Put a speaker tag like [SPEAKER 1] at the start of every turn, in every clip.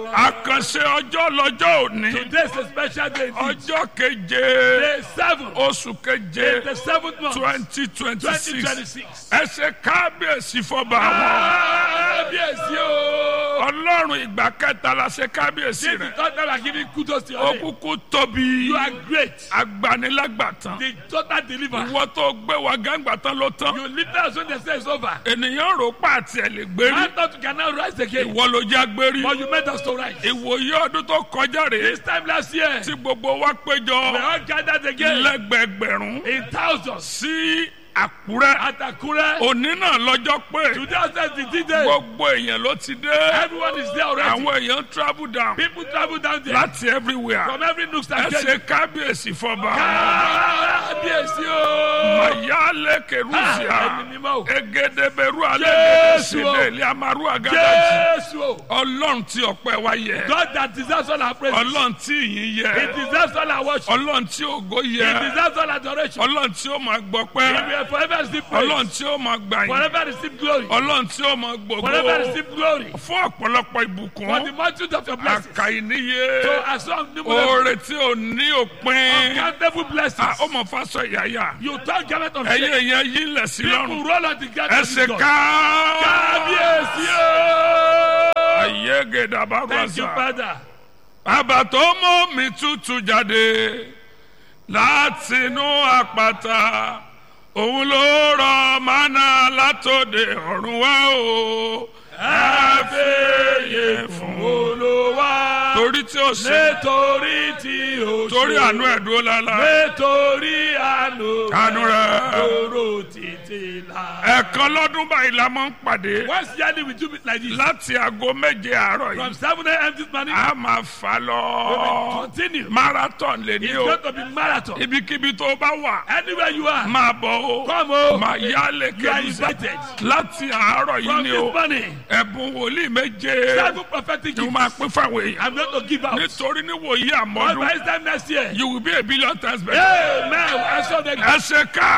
[SPEAKER 1] àkànṣe ọjọ́ lọ́jọ́ òní
[SPEAKER 2] Today is a special day. indeed.
[SPEAKER 1] ọjọ́ keje
[SPEAKER 2] Day seven.
[SPEAKER 1] oṣù keje
[SPEAKER 2] The seventh month.
[SPEAKER 1] twenty twenty
[SPEAKER 2] Twenty
[SPEAKER 1] six
[SPEAKER 2] twenty six.
[SPEAKER 1] ẹ ṣe kábíyèsí fọba àwọn
[SPEAKER 2] Kábíyèsí o.
[SPEAKER 1] ọlọ́run ìgbà kẹta la ṣe kábíyèsí
[SPEAKER 2] This is
[SPEAKER 1] rẹ̀
[SPEAKER 2] not that I'm giving kudos to
[SPEAKER 1] ó
[SPEAKER 2] your name.
[SPEAKER 1] kúkú tóbi
[SPEAKER 2] You are great.
[SPEAKER 1] agbanilágbàtàn
[SPEAKER 2] The total deliver.
[SPEAKER 1] ìwọ tó gbé wa gángbatán ló tán
[SPEAKER 2] You live there so they say it's over.
[SPEAKER 1] ènìyàn rò pàtì ẹ̀ lè gbérí
[SPEAKER 2] I thought you can now rise again.
[SPEAKER 1] ìwọ ló já gbérí
[SPEAKER 2] But you made us to rise.
[SPEAKER 1] ìwòye ọdún tó kọjá rèé
[SPEAKER 2] This time last year,
[SPEAKER 1] tí gbogbo wa
[SPEAKER 2] we
[SPEAKER 1] péjọ
[SPEAKER 2] all gathered again
[SPEAKER 1] lẹ́gbẹ̀gbẹ̀rún
[SPEAKER 2] in thousands
[SPEAKER 1] sí àkúrẹ́
[SPEAKER 2] at Akure.
[SPEAKER 1] òní náà lọ́jọ́ pé
[SPEAKER 2] Today was the D-Day.
[SPEAKER 1] gbogbo èèyàn ló ti dé
[SPEAKER 2] Everyone is there already.
[SPEAKER 1] àwọn èèyàn travel down
[SPEAKER 2] People travel down there
[SPEAKER 1] láti everywhere
[SPEAKER 2] from every nook
[SPEAKER 1] ẹ
[SPEAKER 2] and
[SPEAKER 1] ṣe
[SPEAKER 2] cranny.
[SPEAKER 1] kábíyèsí fọba
[SPEAKER 2] Kábíyèsí o.
[SPEAKER 1] mayale kerusia
[SPEAKER 2] Ẹni mímọ́ o.
[SPEAKER 1] egedeberu
[SPEAKER 2] Jésù o.
[SPEAKER 1] alẹ́gẹ̀dẹ̀sílẹ̀ ilé amaru agadaji
[SPEAKER 2] Jésù o.
[SPEAKER 1] ọlọ́run tí ọpẹ́ wa yẹ
[SPEAKER 2] God that deserves all our praise.
[SPEAKER 1] ọlọ́run tí ìyìn
[SPEAKER 2] He
[SPEAKER 1] yẹ
[SPEAKER 2] deserves all our worship.
[SPEAKER 1] ọlọ́run tí ògo
[SPEAKER 2] He
[SPEAKER 1] yẹ
[SPEAKER 2] deserves all adoration.
[SPEAKER 1] ọlọ́run tí ó máa
[SPEAKER 2] He
[SPEAKER 1] gbọpẹ́
[SPEAKER 2] will forever receive
[SPEAKER 1] ọlọ́run
[SPEAKER 2] praise.
[SPEAKER 1] tí ó máa gbàyìn
[SPEAKER 2] Forever receive glory.
[SPEAKER 1] ọlọ́run tí ó máa
[SPEAKER 2] Forever
[SPEAKER 1] gbogbo
[SPEAKER 2] receive glory.
[SPEAKER 1] fún ọ̀pọ̀lọpọ̀
[SPEAKER 2] For the
[SPEAKER 1] ìbùkún
[SPEAKER 2] multitude of your blessings.
[SPEAKER 1] àkàìníye
[SPEAKER 2] So as long as numerous
[SPEAKER 1] oore tí ò ní òpin
[SPEAKER 2] uncountable
[SPEAKER 1] Ah,
[SPEAKER 2] blessings.
[SPEAKER 1] ó mọ̀ fásọ ìyáyà
[SPEAKER 2] You turn garment of
[SPEAKER 1] ẹ̀yin
[SPEAKER 2] shame.
[SPEAKER 1] èèyàn yìí lẹ̀ sí
[SPEAKER 2] People
[SPEAKER 1] lọ́rùn
[SPEAKER 2] roll on the garment
[SPEAKER 1] ẹ ṣe
[SPEAKER 2] of God.
[SPEAKER 1] ká
[SPEAKER 2] Kábíyèsí o.
[SPEAKER 1] ayé gèdàbà
[SPEAKER 2] Thank you,
[SPEAKER 1] gbàsà
[SPEAKER 2] Father.
[SPEAKER 1] bàbá tó mú mi tútù jáde látinú àpáta òun ló rọ mánà látòde ọ̀run wá o ẹ fèyè fún
[SPEAKER 2] Olúwa.
[SPEAKER 1] torí tí ó ṣe
[SPEAKER 2] Nítorí tí o ṣe.
[SPEAKER 1] torí àánú ẹ̀ dúró lálá
[SPEAKER 2] Nítorí àánú.
[SPEAKER 1] Àánú rẹ̀.
[SPEAKER 2] Lóró títí la.
[SPEAKER 1] ẹ̀ẹ̀kan lọ́dún báyìí la máa ń pàdé
[SPEAKER 2] Once yearly we do it like this.
[SPEAKER 1] láti aago méje àárọ̀
[SPEAKER 2] From
[SPEAKER 1] yìí
[SPEAKER 2] 7 a.m. this morning.
[SPEAKER 1] a máa fà
[SPEAKER 2] We
[SPEAKER 1] lọ
[SPEAKER 2] will continue.
[SPEAKER 1] marathon lè ní
[SPEAKER 2] It's
[SPEAKER 1] o
[SPEAKER 2] going to be marathon.
[SPEAKER 1] ibikíbi tó bá wà
[SPEAKER 2] Anywhere you are.
[SPEAKER 1] máa bọ̀ o
[SPEAKER 2] Come o.
[SPEAKER 1] máa yá
[SPEAKER 2] You are
[SPEAKER 1] lẹ́kẹ̀ẹ́
[SPEAKER 2] invited.
[SPEAKER 1] láti àárọ̀ yìí
[SPEAKER 2] From
[SPEAKER 1] ni
[SPEAKER 2] this
[SPEAKER 1] o
[SPEAKER 2] morning.
[SPEAKER 1] ẹ̀bùn wòlíì méje
[SPEAKER 2] Seven prophetic
[SPEAKER 1] ni mo
[SPEAKER 2] gifts.
[SPEAKER 1] máa pín fáwọn èèyàn
[SPEAKER 2] I'm going to give out.
[SPEAKER 1] nítorí níwòyí
[SPEAKER 2] But by
[SPEAKER 1] àmọ́dún
[SPEAKER 2] this time next year.
[SPEAKER 1] you will be a billion times better.
[SPEAKER 2] Amen. I saw the
[SPEAKER 1] ẹ ṣe ká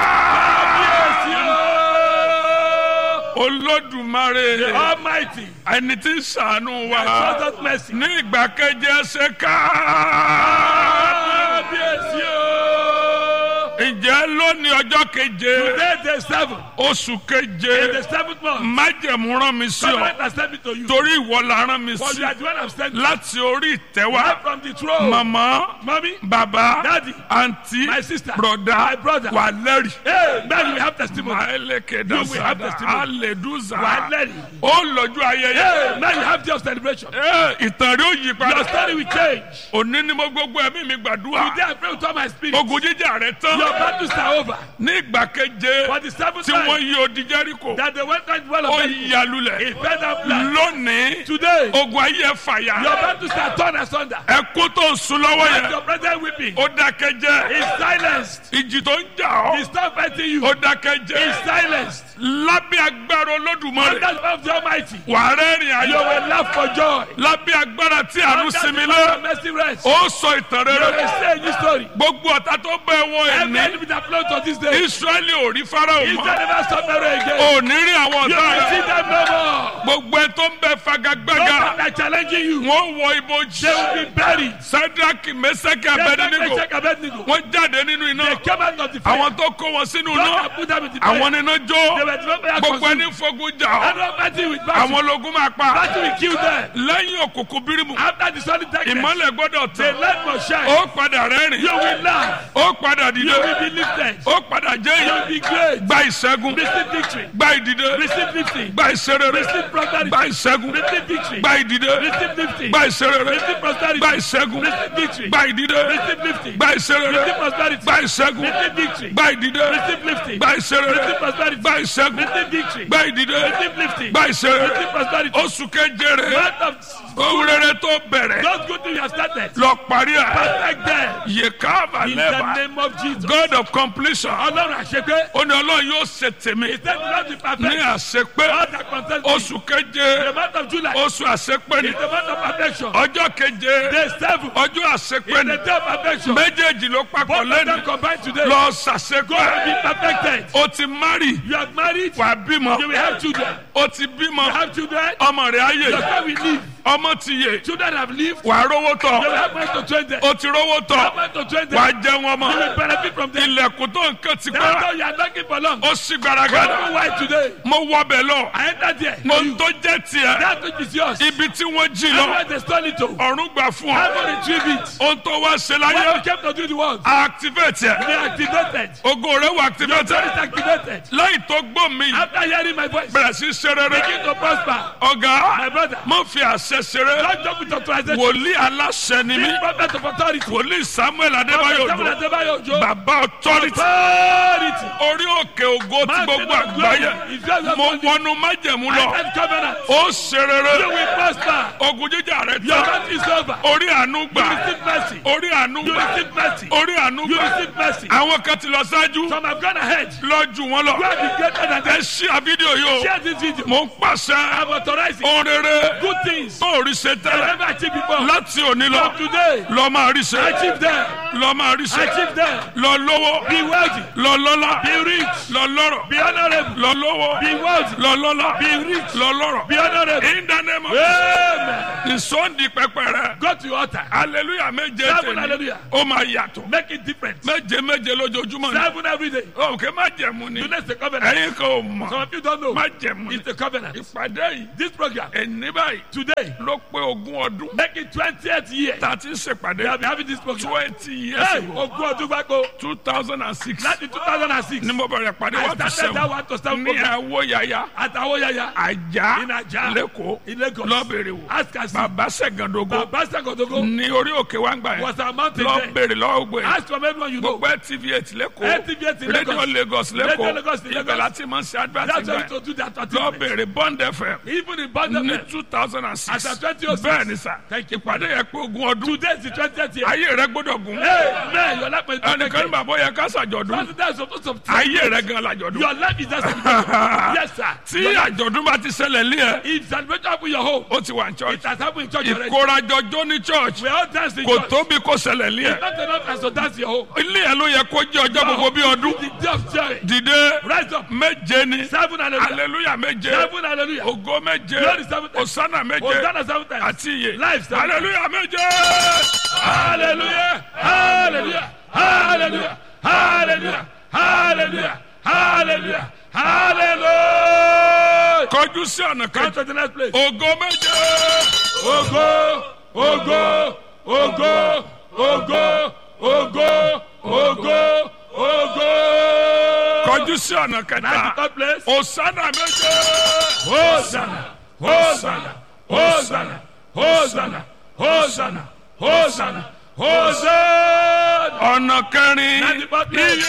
[SPEAKER 1] olódùmarè
[SPEAKER 2] The Almighty.
[SPEAKER 1] ẹni tí ń ṣàánú wa
[SPEAKER 2] Show us mercy.
[SPEAKER 1] ní ìgbà keje ẹ ṣe ká
[SPEAKER 2] Kábíyèsí o.
[SPEAKER 1] ǹjẹ́ lónìí ọjọ́ keje
[SPEAKER 2] Today the seventh.
[SPEAKER 1] oṣù
[SPEAKER 2] In
[SPEAKER 1] keje
[SPEAKER 2] the seventh month.
[SPEAKER 1] májẹ̀mú rán mi sí ọ
[SPEAKER 2] Covenant has sent me to you.
[SPEAKER 1] torí ìwọ la rán mi
[SPEAKER 2] For
[SPEAKER 1] sí
[SPEAKER 2] you are the one I've sent you.
[SPEAKER 1] láti orí ìtẹ́wá
[SPEAKER 2] Right from the throne.
[SPEAKER 1] màmá
[SPEAKER 2] Mommy.
[SPEAKER 1] bàbá
[SPEAKER 2] Daddy.
[SPEAKER 1] àǹtí
[SPEAKER 2] My sister.
[SPEAKER 1] broda
[SPEAKER 2] My brother.
[SPEAKER 1] wà lẹ́rìí.
[SPEAKER 2] Hey, man, we have testimony.
[SPEAKER 1] Maeleke
[SPEAKER 2] You will have
[SPEAKER 1] dasada
[SPEAKER 2] testimony.
[SPEAKER 1] aleduza
[SPEAKER 2] Wà á lẹ́rìí.
[SPEAKER 1] ó lọ́jọ́ ayẹyẹ
[SPEAKER 2] Hey, man, you have your celebration.
[SPEAKER 1] Ẹ, ìtàn rẹ̀ ó yí
[SPEAKER 2] Your
[SPEAKER 1] padà
[SPEAKER 2] story will change.
[SPEAKER 1] òní ni mo gbogbo ẹ̀mí mi gbàdúrà
[SPEAKER 2] Today I pray with all my spirit.
[SPEAKER 1] ogun jíjà rẹ̀ tán
[SPEAKER 2] Your battles are over.
[SPEAKER 1] ní ìgbà keje
[SPEAKER 2] For the seventh
[SPEAKER 1] tí wọ́n
[SPEAKER 2] time
[SPEAKER 1] yí odi Jẹ́ríkò
[SPEAKER 2] that the one time well
[SPEAKER 1] ó
[SPEAKER 2] of Jericho
[SPEAKER 1] yà lulẹ̀
[SPEAKER 2] is fed up blood.
[SPEAKER 1] lónìí
[SPEAKER 2] Today,
[SPEAKER 1] ogun ayé ẹ̀
[SPEAKER 2] your
[SPEAKER 1] fàyà
[SPEAKER 2] battles are torn asunder.
[SPEAKER 1] ẹkú tó ń sun lọ́wọ́
[SPEAKER 2] And
[SPEAKER 1] yẹn
[SPEAKER 2] your present weeping
[SPEAKER 1] ó dákẹ́ jẹ́
[SPEAKER 2] is silenced.
[SPEAKER 1] ìjì tó ń jà
[SPEAKER 2] He
[SPEAKER 1] ọ́
[SPEAKER 2] stop fighting you.
[SPEAKER 1] ó dákẹ́
[SPEAKER 2] Is
[SPEAKER 1] jẹ́
[SPEAKER 2] silenced.
[SPEAKER 1] lábẹ́ agbára Olódùmarè
[SPEAKER 2] Under the power of the Almighty,
[SPEAKER 1] wàá rẹ́rìn
[SPEAKER 2] you
[SPEAKER 1] ayọ̀
[SPEAKER 2] will laugh for joy.
[SPEAKER 1] lábẹ́ agbára tí àánú
[SPEAKER 2] Under
[SPEAKER 1] sinmi
[SPEAKER 2] the
[SPEAKER 1] lé
[SPEAKER 2] power of mercy rest.
[SPEAKER 1] ó sọ ìtàn
[SPEAKER 2] You
[SPEAKER 1] rere
[SPEAKER 2] will say a new story.
[SPEAKER 1] gbogbo ọ̀tá tó bẹ̀ wọ
[SPEAKER 2] Every
[SPEAKER 1] ẹ̀mí
[SPEAKER 2] enemy that flows to this day.
[SPEAKER 1] Ísírẹ́lì ò rí Fáráò
[SPEAKER 2] Israel
[SPEAKER 1] mọ́
[SPEAKER 2] never stop marrying again.
[SPEAKER 1] ò ní rí àwọn
[SPEAKER 2] You
[SPEAKER 1] ọ̀tá
[SPEAKER 2] will see
[SPEAKER 1] rẹ̀
[SPEAKER 2] them no more.
[SPEAKER 1] gbogbo ẹ tó ń bẹ fagagbága
[SPEAKER 2] Those that are challenging you,
[SPEAKER 1] wọ́n wọ ibojì
[SPEAKER 2] they will be buried.
[SPEAKER 1] Sádraki Mẹ́sàkì
[SPEAKER 2] They
[SPEAKER 1] Abẹ́dínígò
[SPEAKER 2] check Abednego.
[SPEAKER 1] wọ́n jáde nínú iná
[SPEAKER 2] They came out of the fire.
[SPEAKER 1] àwọn tó kó wọn sínú
[SPEAKER 2] Those
[SPEAKER 1] iná
[SPEAKER 2] that put them in the fire.
[SPEAKER 1] àwọn níná
[SPEAKER 2] They
[SPEAKER 1] jó
[SPEAKER 2] were thrown by
[SPEAKER 1] gbogbo
[SPEAKER 2] consumed.
[SPEAKER 1] ẹni fogun jà ọ́
[SPEAKER 2] And Almighty with battle.
[SPEAKER 1] àwọn ológun máa pa
[SPEAKER 2] Battle will kill them.
[SPEAKER 1] lẹ́yìn òkùnkùn bírímù
[SPEAKER 2] After the solid darkness,
[SPEAKER 1] ìmọ́lẹ̀ gbọ́dọ̀
[SPEAKER 2] the
[SPEAKER 1] tán
[SPEAKER 2] light must shine.
[SPEAKER 1] ó padà rẹ́rìn
[SPEAKER 2] You will laugh.
[SPEAKER 1] ó padà
[SPEAKER 2] You
[SPEAKER 1] dìde
[SPEAKER 2] will be lifted.
[SPEAKER 1] ó padà jẹ́
[SPEAKER 2] You
[SPEAKER 1] èèyàn
[SPEAKER 2] will be great.
[SPEAKER 1] gba ìṣẹ́gun
[SPEAKER 2] Receive victory.
[SPEAKER 1] gba ìdìde
[SPEAKER 2] Receive lifting.
[SPEAKER 1] gba ìṣerere
[SPEAKER 2] Receive prosperity.
[SPEAKER 1] gba ìṣẹ́gun
[SPEAKER 2] Receive victory.
[SPEAKER 1] gba ìdìde
[SPEAKER 2] Receive lifting.
[SPEAKER 1] gba ìṣerere
[SPEAKER 2] Receive prosperity.
[SPEAKER 1] gba ìṣẹ́gun
[SPEAKER 2] Receive victory.
[SPEAKER 1] gba ìdìde
[SPEAKER 2] Receive lifting.
[SPEAKER 1] gba ìṣerere
[SPEAKER 2] Receive prosperity.
[SPEAKER 1] gba ìṣẹ́gun
[SPEAKER 2] Receive victory.
[SPEAKER 1] gba ìdìde
[SPEAKER 2] Receive lifting.
[SPEAKER 1] gba ìṣerere
[SPEAKER 2] Receive prosperity.
[SPEAKER 1] gba ìṣẹ́gun
[SPEAKER 2] Receive victory.
[SPEAKER 1] gba ìdìde
[SPEAKER 2] Receive lifting.
[SPEAKER 1] gba ìṣerere
[SPEAKER 2] Receive prosperity.
[SPEAKER 1] oṣù kejere
[SPEAKER 2] Month of
[SPEAKER 1] ohun rere tó bẹ̀rẹ̀
[SPEAKER 2] those good things you have started.
[SPEAKER 1] lọ parí ẹ̀
[SPEAKER 2] Perfect them.
[SPEAKER 1] yekava
[SPEAKER 2] In the
[SPEAKER 1] lẹ́bà
[SPEAKER 2] name of Jesus.
[SPEAKER 1] God of completion
[SPEAKER 2] Ọlọ́run àṣepé.
[SPEAKER 1] ó ní ọlọ́run yóò ṣe tèmi
[SPEAKER 2] He said not be
[SPEAKER 1] ní
[SPEAKER 2] perfect.
[SPEAKER 1] àṣepé
[SPEAKER 2] All that concerns me.
[SPEAKER 1] oṣù keje
[SPEAKER 2] The month of July
[SPEAKER 1] oṣù àṣepé ni
[SPEAKER 2] is the month of perfection.
[SPEAKER 1] ọjọ́ keje
[SPEAKER 2] Day seven
[SPEAKER 1] ọjọ́ àṣepé
[SPEAKER 2] is
[SPEAKER 1] ni
[SPEAKER 2] the day of perfection.
[SPEAKER 1] méjèèjì ló papọ̀
[SPEAKER 2] Both of
[SPEAKER 1] lẹ́nu
[SPEAKER 2] them combined today.
[SPEAKER 1] lọ
[SPEAKER 2] Go
[SPEAKER 1] ṣàṣepé
[SPEAKER 2] and be perfected.
[SPEAKER 1] o ti mari
[SPEAKER 2] You are married.
[SPEAKER 1] wà bímọ
[SPEAKER 2] You will have children.
[SPEAKER 1] o ti bímọ
[SPEAKER 2] You have children.
[SPEAKER 1] ọmọ rẹ̀ ayé
[SPEAKER 2] Your son will live.
[SPEAKER 1] ọmọ ti yè
[SPEAKER 2] Children have lived.
[SPEAKER 1] wà á rówó
[SPEAKER 2] They will
[SPEAKER 1] tọ̀
[SPEAKER 2] have money to train them.
[SPEAKER 1] o ti rówó tọ̀
[SPEAKER 2] Have money to train them.
[SPEAKER 1] wà á jẹun ọmọ
[SPEAKER 2] You will benefit from them.
[SPEAKER 1] ilẹ̀kùn tó nǹkan ti
[SPEAKER 2] That's
[SPEAKER 1] gbára
[SPEAKER 2] how you are knocking for long.
[SPEAKER 1] ó sì gbaragada
[SPEAKER 2] Don't know why today.
[SPEAKER 1] mo wọ bẹ̀ lọ
[SPEAKER 2] I entered there.
[SPEAKER 1] ohun tó jẹ́ tiẹ̀
[SPEAKER 2] That which is yours.
[SPEAKER 1] ibi tí wọ́n jí
[SPEAKER 2] Everywhere
[SPEAKER 1] lọ
[SPEAKER 2] they stole it to.
[SPEAKER 1] ọ̀run gbà fún ọ
[SPEAKER 2] Heaven retrieve it.
[SPEAKER 1] ohun tó wá ṣe
[SPEAKER 2] When
[SPEAKER 1] láyé
[SPEAKER 2] you came to do the world,
[SPEAKER 1] activate ẹ
[SPEAKER 2] they activated.
[SPEAKER 1] ogo rẹ wà
[SPEAKER 2] Your
[SPEAKER 1] activate
[SPEAKER 2] God is activated.
[SPEAKER 1] lẹ́yìn tó gbọ́ mi
[SPEAKER 2] After hearing my voice,
[SPEAKER 1] bẹ̀rẹ̀ sí ṣe rere
[SPEAKER 2] begin to prosper.
[SPEAKER 1] ọ̀gá
[SPEAKER 2] My brother,
[SPEAKER 1] mo fi àṣẹ ṣeré
[SPEAKER 2] don't jump with authorization.
[SPEAKER 1] wòlíì aláṣẹ ni mí
[SPEAKER 2] Be prophet of authority.
[SPEAKER 1] wòlíì samuel adébáyò
[SPEAKER 2] Samuel
[SPEAKER 1] jò
[SPEAKER 2] Adebayo Ojo.
[SPEAKER 1] bàbá authority
[SPEAKER 2] Authority.
[SPEAKER 1] orí òkè ògo tí
[SPEAKER 2] Mountain
[SPEAKER 1] gbogbo
[SPEAKER 2] of glory.
[SPEAKER 1] àgbáyé
[SPEAKER 2] If you are
[SPEAKER 1] mo
[SPEAKER 2] not
[SPEAKER 1] wọnú májẹ̀mú
[SPEAKER 2] I
[SPEAKER 1] lọ
[SPEAKER 2] said covenant.
[SPEAKER 1] ó ṣe
[SPEAKER 2] You
[SPEAKER 1] rere
[SPEAKER 2] will prosper.
[SPEAKER 1] ogun jíjà rẹ
[SPEAKER 2] Your
[SPEAKER 1] tán
[SPEAKER 2] battle is over.
[SPEAKER 1] orí àánú
[SPEAKER 2] You
[SPEAKER 1] gbà
[SPEAKER 2] receive mercy.
[SPEAKER 1] orí àánú
[SPEAKER 2] You
[SPEAKER 1] gbà
[SPEAKER 2] receive mercy.
[SPEAKER 1] orí àánú
[SPEAKER 2] You
[SPEAKER 1] gbà
[SPEAKER 2] receive mercy.
[SPEAKER 1] àwọn kan ti lọ ṣáájú
[SPEAKER 2] Some have gone ahead.
[SPEAKER 1] lọ́jú wọn lọ
[SPEAKER 2] You have been greater than
[SPEAKER 1] ẹ
[SPEAKER 2] them.
[SPEAKER 1] ṣí àfídíò yìí o
[SPEAKER 2] Share this video.
[SPEAKER 1] mo ń pàṣẹ
[SPEAKER 2] I'm authorizing
[SPEAKER 1] ohun rere
[SPEAKER 2] good things.
[SPEAKER 1] tó rí ṣe
[SPEAKER 2] I
[SPEAKER 1] tẹ́lẹ̀
[SPEAKER 2] never achieved before.
[SPEAKER 1] láti òní lọ
[SPEAKER 2] From today,
[SPEAKER 1] lọ máa rí ṣe
[SPEAKER 2] achieve them.
[SPEAKER 1] lọ máa rí ṣe
[SPEAKER 2] Achieve them.
[SPEAKER 1] lọ lówó
[SPEAKER 2] Be wealthy.
[SPEAKER 1] lọ lọ́lá
[SPEAKER 2] Be rich.
[SPEAKER 1] lọ lọ́rọ̀
[SPEAKER 2] Be honorable.
[SPEAKER 1] lọ lówó
[SPEAKER 2] Be wealthy.
[SPEAKER 1] lọ lọ́lá
[SPEAKER 2] Be rich.
[SPEAKER 1] lọ lọ́rọ̀
[SPEAKER 2] Be honorable.
[SPEAKER 1] in the name of
[SPEAKER 2] Amen.
[SPEAKER 1] ìsọ̀ndì pẹpẹ rẹ
[SPEAKER 2] Go to your altar.
[SPEAKER 1] hallelujah méje
[SPEAKER 2] Seven
[SPEAKER 1] tèmi
[SPEAKER 2] hallelujah.
[SPEAKER 1] ó máa yàtọ̀
[SPEAKER 2] Make it different.
[SPEAKER 1] méje méje lójoojúmọ́ ni
[SPEAKER 2] Seven every day.
[SPEAKER 1] òkè má jẹ̀mú ni
[SPEAKER 2] You know it's a covenant.
[SPEAKER 1] ẹ̀yin kò mọ̀
[SPEAKER 2] Some of you don't know.
[SPEAKER 1] má jẹ̀mú ni
[SPEAKER 2] It's a covenant.
[SPEAKER 1] ìpàdé yìí
[SPEAKER 2] This program
[SPEAKER 1] ẹni báyìí
[SPEAKER 2] today,
[SPEAKER 1] ló pé ogún ọdún
[SPEAKER 2] make it 20th year.
[SPEAKER 1] tá a ti ń ṣèpàdé
[SPEAKER 2] We have been having this program.
[SPEAKER 1] twenty years
[SPEAKER 2] Hey,
[SPEAKER 1] ago
[SPEAKER 2] ogún ọdún gbáko.
[SPEAKER 1] two thousand and six
[SPEAKER 2] Láti 2006.
[SPEAKER 1] ni mo bẹ̀rẹ̀ pàdé
[SPEAKER 2] I
[SPEAKER 1] one to
[SPEAKER 2] started that
[SPEAKER 1] seven
[SPEAKER 2] one to seven
[SPEAKER 1] ní
[SPEAKER 2] program.
[SPEAKER 1] àwọ̀ yàyà
[SPEAKER 2] Àtàwọn yàyà.
[SPEAKER 1] àjà
[SPEAKER 2] In Ajah.
[SPEAKER 1] lẹ́kọ̀ọ́
[SPEAKER 2] In Lagos.
[SPEAKER 1] lọ́bẹ̀rẹ̀ wò
[SPEAKER 2] Ask us.
[SPEAKER 1] bàbá sẹ̀gàndógó
[SPEAKER 2] Baba Sakotogo
[SPEAKER 1] ní orí òkè wa ń gbà yẹn
[SPEAKER 2] was a mountain there.
[SPEAKER 1] lọ́bẹ̀rẹ̀ lọ́gbẹ̀
[SPEAKER 2] Ask from everyone you know.
[SPEAKER 1] gbogbo tv eight lẹ́kọ̀ọ́
[SPEAKER 2] LTV in
[SPEAKER 1] radio
[SPEAKER 2] Lagos.
[SPEAKER 1] lagos
[SPEAKER 2] Radio Lagos
[SPEAKER 1] lẹ́kọ̀ọ́
[SPEAKER 2] in Lagos.
[SPEAKER 1] ibẹ̀ láti máa ń ṣe advert
[SPEAKER 2] That's why
[SPEAKER 1] gbà
[SPEAKER 2] we to do that.
[SPEAKER 1] yẹn lọ́bẹ̀rẹ̀ bond fm
[SPEAKER 2] Even in
[SPEAKER 1] ní
[SPEAKER 2] Bangladesh.
[SPEAKER 1] two thousand and six
[SPEAKER 2] As at 2006.
[SPEAKER 1] bẹ́ẹ̀ ni sà
[SPEAKER 2] Thank you.
[SPEAKER 1] ìpàdé yẹn pé ogún ọdún
[SPEAKER 2] Today is the 20th year.
[SPEAKER 1] ayé rẹ gbọ́dọ̀ gùn
[SPEAKER 2] Hey, man, your life is
[SPEAKER 1] ẹnìkan ní bàbá yẹ ká ṣàjọ̀dún
[SPEAKER 2] That's supposed to
[SPEAKER 1] ayé rẹ gan làjọ̀dún
[SPEAKER 2] Your life is just Yes, sir.
[SPEAKER 1] tí
[SPEAKER 2] Your life-
[SPEAKER 1] àjọ̀dún bá ti ṣẹlẹ̀ lé ẹ
[SPEAKER 2] If celebration happen in your home,
[SPEAKER 1] ó ti wà ní
[SPEAKER 2] it
[SPEAKER 1] church
[SPEAKER 2] has happened in church already.
[SPEAKER 1] ìkórajọjọ́ ní church
[SPEAKER 2] We all dance in
[SPEAKER 1] kò
[SPEAKER 2] church.
[SPEAKER 1] tóbi kó ṣẹlẹ̀ lé ẹ
[SPEAKER 2] Not enough as to dance in your home.
[SPEAKER 1] ilé ẹ ló yẹ kó jẹ́ ọjọ́ gbogbo bí ọdún
[SPEAKER 2] The day of joy.
[SPEAKER 1] dìde
[SPEAKER 2] Rise up.
[SPEAKER 1] méje ni
[SPEAKER 2] Seven hallelujah.
[SPEAKER 1] hallelujah méje
[SPEAKER 2] Seven hallelujah.
[SPEAKER 1] ògo méje
[SPEAKER 2] Glory seven times.
[SPEAKER 1] osana méje
[SPEAKER 2] Hosanna seven times.
[SPEAKER 1] àti iye
[SPEAKER 2] Life seven times.
[SPEAKER 1] hallelujah méje.
[SPEAKER 2] Hallelujah. Hallelujah. Hallelujah. Hallelujah. Hallelujah. Hallelujah. Hallelujah.
[SPEAKER 1] kọjú sí ọ̀nà
[SPEAKER 2] Come
[SPEAKER 1] kejì
[SPEAKER 2] to the next place.
[SPEAKER 1] ògo méje
[SPEAKER 2] Ogo, ogo, ogo, ogo, ogo, ogo, ogo.
[SPEAKER 1] kọjú sí ọ̀nà
[SPEAKER 2] Now the
[SPEAKER 1] kẹta
[SPEAKER 2] third place.
[SPEAKER 1] osana méje
[SPEAKER 2] Hosanna, Hosanna, Hosanna, Hosanna, Hosanna, Hosanna, Hosanna.
[SPEAKER 1] ọ̀nà kẹrin
[SPEAKER 2] Now the fourth place.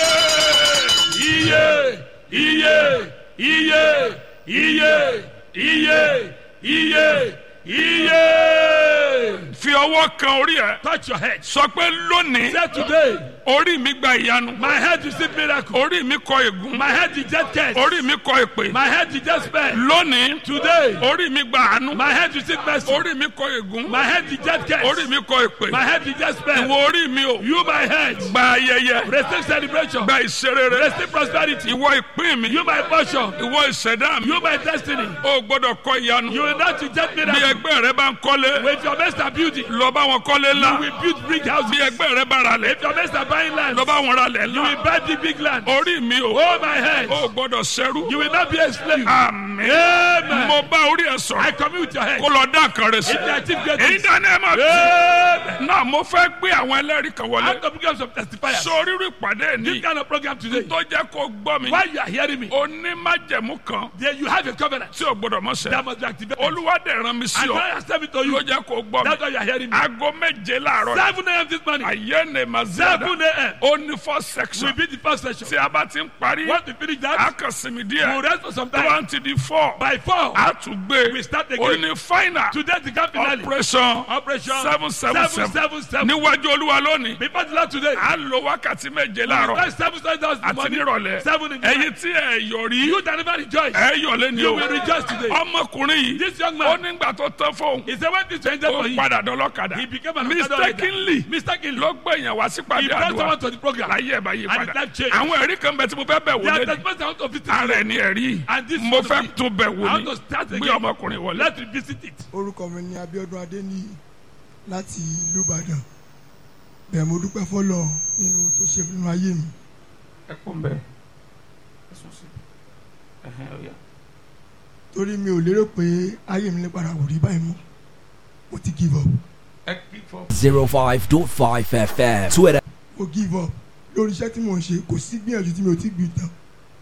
[SPEAKER 1] iye
[SPEAKER 2] Iye, iye, iye, iye, iye, iye, iye.
[SPEAKER 1] fi ọwọ́ kan orí ẹ
[SPEAKER 2] Touch your head.
[SPEAKER 1] sọ pé lónìí
[SPEAKER 2] Say today,
[SPEAKER 1] orí mi gba ìyanu
[SPEAKER 2] my head receive miracle.
[SPEAKER 1] orí mi kọ ègún
[SPEAKER 2] My head is just cursed.
[SPEAKER 1] orí mi kọ èpè
[SPEAKER 2] My head is just spell.
[SPEAKER 1] lónìí
[SPEAKER 2] Today,
[SPEAKER 1] orí mi gba àánú
[SPEAKER 2] my head receive mercy.
[SPEAKER 1] orí mi kọ ègún
[SPEAKER 2] My head is just
[SPEAKER 1] orí
[SPEAKER 2] cursed.
[SPEAKER 1] mi kọ èpè
[SPEAKER 2] My head is just spell.
[SPEAKER 1] ìwọ orí mi o
[SPEAKER 2] You, my head,
[SPEAKER 1] gba ayẹyẹ
[SPEAKER 2] receive celebration.
[SPEAKER 1] gba ìṣerere
[SPEAKER 2] Receive prosperity.
[SPEAKER 1] ìwọ ìpín mi
[SPEAKER 2] You, my portion.
[SPEAKER 1] ìwọ ìṣẹ̀dá mi
[SPEAKER 2] You, my destiny.
[SPEAKER 1] o gbọ́dọ̀ kọ ìyanu
[SPEAKER 2] You will not reject
[SPEAKER 1] bí
[SPEAKER 2] miracle.
[SPEAKER 1] ẹgbẹ́ rẹ bá ń kọ́lé
[SPEAKER 2] With your master building,
[SPEAKER 1] lọ bá wọn kọ́lé ńlá
[SPEAKER 2] you will build big
[SPEAKER 1] bí
[SPEAKER 2] houses.
[SPEAKER 1] ẹgbẹ́ rẹ bá ra lẹ̀
[SPEAKER 2] If your master buying land,
[SPEAKER 1] lọ bá wọn ra lẹ̀
[SPEAKER 2] you
[SPEAKER 1] ńlá
[SPEAKER 2] will buy the big land.
[SPEAKER 1] orí mi o
[SPEAKER 2] Oh, my head.
[SPEAKER 1] o gbọ́dọ̀ ṣẹrú
[SPEAKER 2] You will not be a slave.
[SPEAKER 1] àmín
[SPEAKER 2] Amen.
[SPEAKER 1] mo bá orí ẹ sọ̀rọ̀
[SPEAKER 2] I commune with your head.
[SPEAKER 1] kó lọ dá nǹkan rẹ sí
[SPEAKER 2] If you achieve
[SPEAKER 1] èyí
[SPEAKER 2] greatness,
[SPEAKER 1] dáná ẹ máa tù
[SPEAKER 2] Amen.
[SPEAKER 1] náà mo fẹ́ gbé àwọn ẹlẹ́rìí kan
[SPEAKER 2] I
[SPEAKER 1] wọlé
[SPEAKER 2] have to become some testifiers.
[SPEAKER 1] sọ rírú ìpàdé ní
[SPEAKER 2] This kind of program today.
[SPEAKER 1] tó jẹ́ kó gbọ́ mi
[SPEAKER 2] While you are hearing me,
[SPEAKER 1] onímájẹ̀mú kan
[SPEAKER 2] there you have a covenant
[SPEAKER 1] tí o gbọ́dọ̀ mọ́
[SPEAKER 2] that
[SPEAKER 1] sẹ́
[SPEAKER 2] must be activated.
[SPEAKER 1] olúwa dẹ̀ rán mi sí
[SPEAKER 2] And
[SPEAKER 1] ọ
[SPEAKER 2] God has sent me to you.
[SPEAKER 1] ló jẹ́ kó gbọ́ mi
[SPEAKER 2] That's why you are hearing me.
[SPEAKER 1] aago méje láàárọ̀ yìí
[SPEAKER 2] 7 a.m. this morning.
[SPEAKER 1] ayé ni mà zíadà
[SPEAKER 2] 7 a.m.
[SPEAKER 1] ó ní four section
[SPEAKER 2] will be the first session.
[SPEAKER 1] tí a bá ti ń parí
[SPEAKER 2] Once we finish
[SPEAKER 1] a
[SPEAKER 2] that,
[SPEAKER 1] kàn sinmi
[SPEAKER 2] we'll
[SPEAKER 1] díẹ̀
[SPEAKER 2] rest for some
[SPEAKER 1] tó
[SPEAKER 2] time.
[SPEAKER 1] bá ń ti di four
[SPEAKER 2] By 4,
[SPEAKER 1] a tún gbé
[SPEAKER 2] we start
[SPEAKER 1] ó
[SPEAKER 2] again.
[SPEAKER 1] ní final
[SPEAKER 2] Today the grand finale.
[SPEAKER 1] operation
[SPEAKER 2] Operation
[SPEAKER 1] seven seven seven
[SPEAKER 2] 777.
[SPEAKER 1] níwájú olúwa lónìí
[SPEAKER 2] Before the Lord today,
[SPEAKER 1] a lo wákàtí méje
[SPEAKER 2] we
[SPEAKER 1] láàárọ̀
[SPEAKER 2] first seven seven thousand
[SPEAKER 1] àti
[SPEAKER 2] money.
[SPEAKER 1] nírọ̀lẹ́
[SPEAKER 2] Seven in the
[SPEAKER 1] ẹ̀yin
[SPEAKER 2] night.
[SPEAKER 1] tí ẹ yọ̀ rí
[SPEAKER 2] You that never rejoice,
[SPEAKER 1] ẹ yọ̀ lẹ́ni
[SPEAKER 2] you
[SPEAKER 1] o
[SPEAKER 2] will rejoice today.
[SPEAKER 1] ọmọkùnrin yìí
[SPEAKER 2] This young
[SPEAKER 1] ó
[SPEAKER 2] man,
[SPEAKER 1] nígbà tó tán fóun
[SPEAKER 2] he said when this changes
[SPEAKER 1] ó
[SPEAKER 2] for him,
[SPEAKER 1] padà dọ́lọ́kà ọlọ́kadà
[SPEAKER 2] He became an Okada rider.
[SPEAKER 1] mistakenly
[SPEAKER 2] Mistakenly.
[SPEAKER 1] ló gbé èèyàn wá sí
[SPEAKER 2] He
[SPEAKER 1] pàdé
[SPEAKER 2] brought
[SPEAKER 1] àdúrà
[SPEAKER 2] someone to the program.
[SPEAKER 1] láyé ẹ̀ bá yí
[SPEAKER 2] And
[SPEAKER 1] padà
[SPEAKER 2] his life changed.
[SPEAKER 1] àwọn ẹ̀rí kan bẹ tí mo fẹ́ bẹ̀ wò
[SPEAKER 2] There are
[SPEAKER 1] lé
[SPEAKER 2] testimonies I want to visit
[SPEAKER 1] ara
[SPEAKER 2] today.
[SPEAKER 1] ẹ̀ ní ẹ̀rí
[SPEAKER 2] And this
[SPEAKER 1] mo
[SPEAKER 2] is
[SPEAKER 1] fẹ́
[SPEAKER 2] to be-
[SPEAKER 1] tún bẹ̀
[SPEAKER 2] I
[SPEAKER 1] wò
[SPEAKER 2] want
[SPEAKER 1] ní
[SPEAKER 2] to start
[SPEAKER 1] gbé
[SPEAKER 2] again.
[SPEAKER 1] ọmọkùnrin wọlé.
[SPEAKER 2] Let's revisit it.
[SPEAKER 3] orúkọ mi ní Abíọ́dún Adéníyì láti ìlú Ìbàdàn bẹ́ẹ̀ mo dúpẹ́ fọ́lọ́ nínú tó ṣe nínú ayé mi
[SPEAKER 1] ẹ kún bẹ́ẹ̀ ẹ sùn sí ẹ̀hẹ́n ọ̀yà.
[SPEAKER 3] torí mi ò lérò pé ayé mi lè padà wò rí báyìí mọ́ mo ti give up
[SPEAKER 1] ẹ kí fọ́.
[SPEAKER 4] 05.5 FM. Twitter.
[SPEAKER 3] mo give up lórí iṣẹ́ tí mo ń ṣe kò sí gbìyànjú tí mi ò ti gbì tán